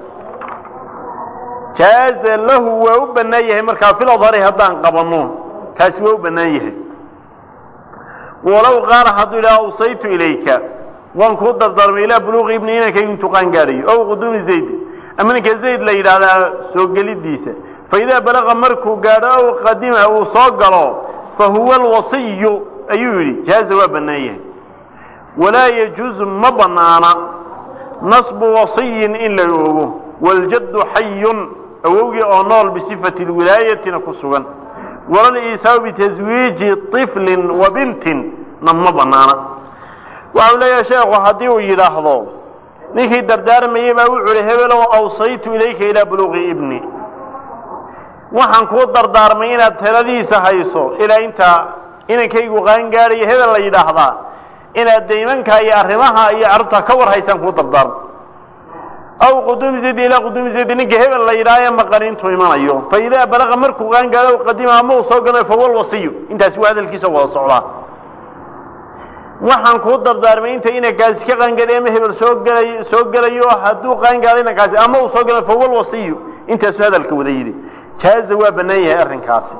jaaza lahu waa u bannaan yahay markaa fil adhari haddaan qabanno kaasi waa u bannaan yahay walow qaala hadduu yidhaha awsaytu ilayka waan kuu dardaarmay ilaa buluuqi ibni inankaygu intuu qaan gaadhayo ow quduumi zayd ama ninka zayd la yidhaahdaa soo gelidiisa fa idaa balaqa markuu gaadho ow qadima uu soo galo fa huwa alwasiyu ayuu yidhi jaaza waa bannaan yahay walaa yajuuzu ma bannaana nasbu wasiyin in la oogo waljaddu xayun awowgii oo nool bisifati lwilaayatina ku sugan walal iisaau bitaswiiji طiflin wa bintin na ma banaana waxau leeyahay sheekhu haddii uu yidhaahdo ninkii dardaarmayey baa wuxu uhi hebelow awsaytu ilayka ilaa buluuqi ibni waxaan kuu dardaarmay inaad taladiisa hayso ilaa intaa inankaygu qaangaadhayo hebel la yidhaahdaa inaad daymanka iyo arrimaha iyo carruurta ka war haysaan kuu dardaarmo aw quduumi zaydi ilaa quduumi zaydi ninka hebel la yidhaaha ee maqan intuu imanayo fa idaa balaqa markuu qaangaadho qadima ama uu soo galo fawal wasiyu intaasi waa hadalkiisa wada socdaa waxaan kuu dardaarmay inta inankaasi ka qaangaadhay ama hebel soo gelay soo gelayo hadduu qaangaadho inankaasi ama uu soo galo fawal wasiyu intaasu hadalka wada yidhi jaaza waa bannaan yahay arrinkaasi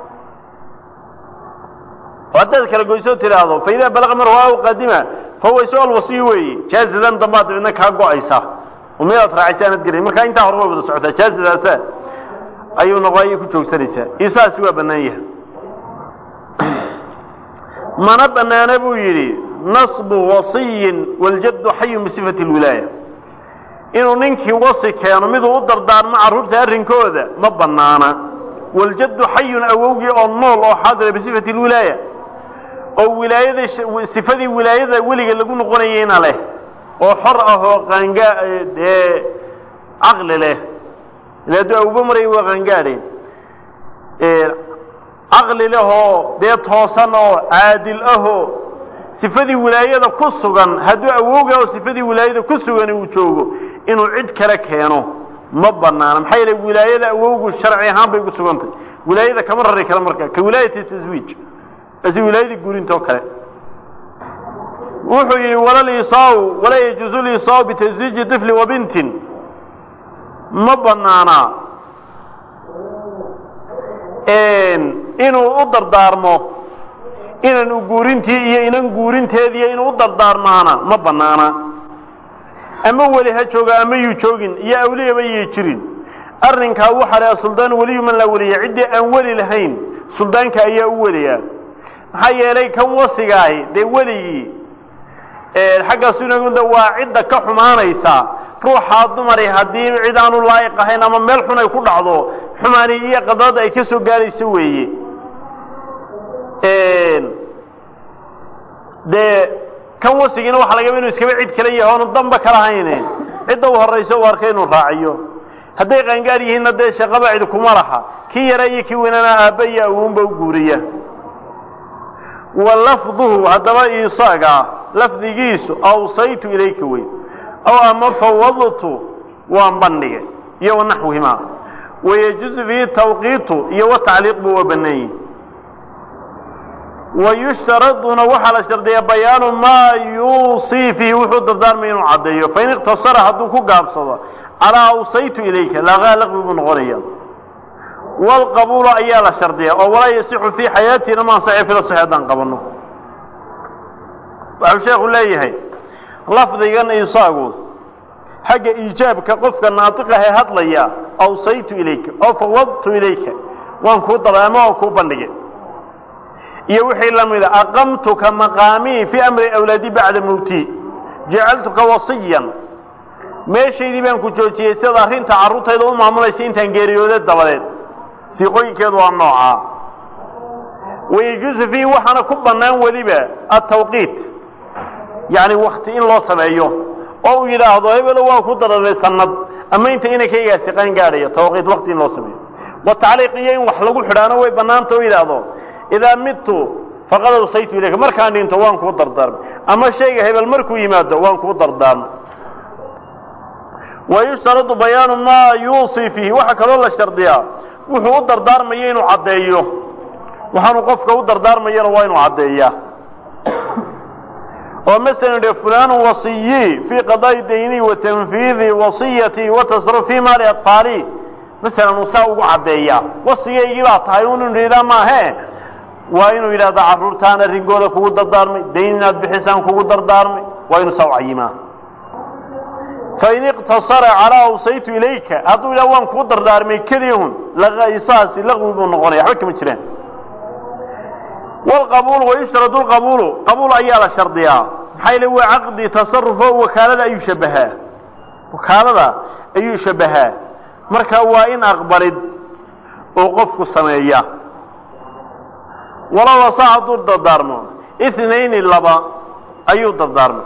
oo haddaad kala goysoo tidhaahdo fa idaa balaqa marhu aw qadima fahuwa isu alwasiyu weeye jaazadan dambaad dabidna kaa go-aysa oo midaad raacaysa aanad garayn markaa intaa hore way wada socotaa jaazadaasa ayuu noqo ayay ku joogsanaysaa isaasi waa bannaan yahay mana bannaana buu yidhi nasbu wasiyin waljaddu xayun bisifati lwilaaya inuu ninkii wasi keeno miduu u dardaarmo carruurta arrinkooda ma bannaana waljaddu xayun awowgii oo nool oo xaadira bisifati lwilaaya oo wilaayada sifadii wilaayada weliga lagu noqonayeyna leh oo xor ah oo qaangaa dee caqli leh ila hadduu awba maraya waa qaangaadhe caqli leh oo dee toosan oo caadil ahoo sifadii wilaayada ku sugan hadduu awowga oo sifadii wilaayada ku sugani uu joogo inuu cid kale keeno ma banaana maxaa yeele wilaayada awowgu sharci ahaan bay ku sugantay wilaayada kama rari kale marka ka wilaayati taswiij asi wilaayadii guurintoo kale wuxuu yidhi wala lisaau walaa yajuuzu lisaau bitaswiiji طifli wa bintin ma banaana inuu u dardaarmo inan u guurintii iyo inan guurinteediiyo inuu u dardaarmaana ma banaana ama weli ha jooga ama yuu joogin iyo awliyaba yay jirin arrinkaa waxaa laha suldaan weliyu man laa weliya ciddii aan weli lahayn suldaanka ayaa u weliyaa maxaa yeelay kan wasigaahi dee weligii xagga sunagunda waa cidda ka xumaanaysa ruuxaa dumari haddii cid aanu laa'iq ahayn ama meel xun ay ku dhacdo xumaani iyo qadrada ay ka soo gaarayso weeye dee kan wasigiina waxa lagaba inu iskaba cid kale yahay oonu damba kala hayne cidda u horayso u arka inuu raaciyo hadday qaangaar yihiinna dee shaqaba cid kuma laha kii yara iyo kii weynana aabba iyo awuunba u guuriya wa lafduhu haddaba isaga lafdigiisu awsaytu ilayka wey aw ama fawadtu waan bandhigay iyo wanaxwihimaa wayajuzu fihi tawqiitu iyo watacliiq buu waa bannaan yihi wayushtaraduna waxaa la shardiyaa bayaanu maa yuusii fiihi wuxuu dardaarmay inuu caddeeyo fain iqtasara hadduu ku gaabsado calaa awsaytu ilayka laqaa laqbi buu noqonaya waalqabuulu ayaa la shardiyaa oo walaa yasixu fii xayaatina ma ansaxi fila saxi haddaan qabanno waxuu sheekhu leeyahay lafdigan isaagu xagga iijaabka qofka naatiqahe hadlaya awsaytu ilayka oo fawadtu ilayka waan kuu dardaarmo oo kuu bandhigay iyo wixii la mida aqamtuka maqaamii fii amri awlaadi bacda mowtii jacaltuka wasiyan meeshaydii baan ku joojiyey sidaad arrinta carruurtayda u maamulaysa intaan geeriyooda dabadeed siiqooyinkeedu waa noocaa wayajuusu fiihi waxaana ku bannaan weliba atawqiit yacni wakti in loo sameeyo oo uu yidhaahdo hebelo waa ku dararey sanad ama inta inankaygaasi qaan gaadhayo tawqiit wakti in loo sameeyo wa tacliiq iyo in wax lagu xidhaano way bannaanta oo yidhaahdo idaa midtu faqad awsaytu ilayka markaan dhinto waan kuu dardaarmay ama shayga hebel markuu yimaado waan kuu dardaarmay wayushtaradu bayaanu maa yuusii fiihi waxaa kaloo la shardiyaa wuxuu u dardaarmayo inuu caddeeyo waxaanu qofka u dardaarmayana waa inuu caddeeyaa oo masalan dhe fulanu wasiyii fii qadaa'i dayni wa tanfiidi wasiyatii wa tasarruf fii maali atfaali masalan uu saa ugu caddeeyaa wasigaygii baa tahay un inu yidhaa maahe waa inuu yidhahda carruurtaan arrinkooda kugu dardaarmay dayn inaad bixisaan kugu dardaarmay waa inuu saa u cayimaa fain iqtasara calaa awsaytu ilayka hadduu yidhaha waan kuu dardaarmay keliyahun isaasi laqwi buu noqonaya waxba kama jiraan wlqabuulu wayushtaradu lqabuulu qabuul ayaa la shardiyaa maxaa yile waa caqdi tasarufo wakaalada ayuu shabahaa wakaalada ayuu shabahaa marka waa in aqbalid uu qofku sameeya walow asa hadduu dardaarmo ithnayni laba ayuu dardaarmay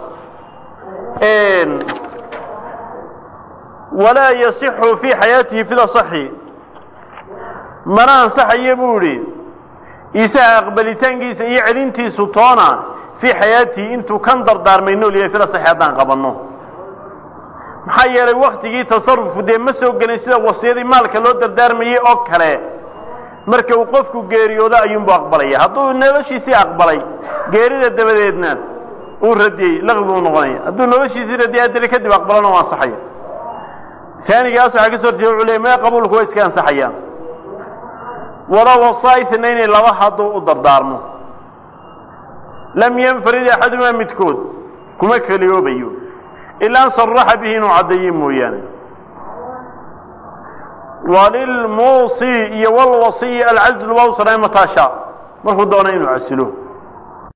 walaa yasixu fii xayaatihi fida saxi mana ansaxayo buu idhi isaha aqbalitaankiisa iyo celintiisu toona fii xayaatihi intuu kan dardaarmay nool yahay fida saxi haddaan qabanno maxaa yeelay waktigii tasarufu dee ma soo gelin sida wasiyadii maalka loo dardaarmayey oo kale marka uu qofku geeriyoodo ayuunbu aqbalaya hadduu noloshiisii aqbalay geerida dabadeedna uu radiyey laqwi buu noqonaya hadduu noloshiisii radiyay haddana kadib aqbalana waa ansaxaya taanigaas waxaa ka soo horjeeda wuxuu leey mee qabuulku waa iska ansaxayaan walow wasaa ithnayni laba hadduu u dardaarmo lam yanfarid axadumaa midkood kuma keliyoobayo ilaa an saraxa bihi inuu caddeeye mooyaane walilmuusi iyo walwasiyi alcazlu waa u sanayn mataa shaa markuu doona inuu casilo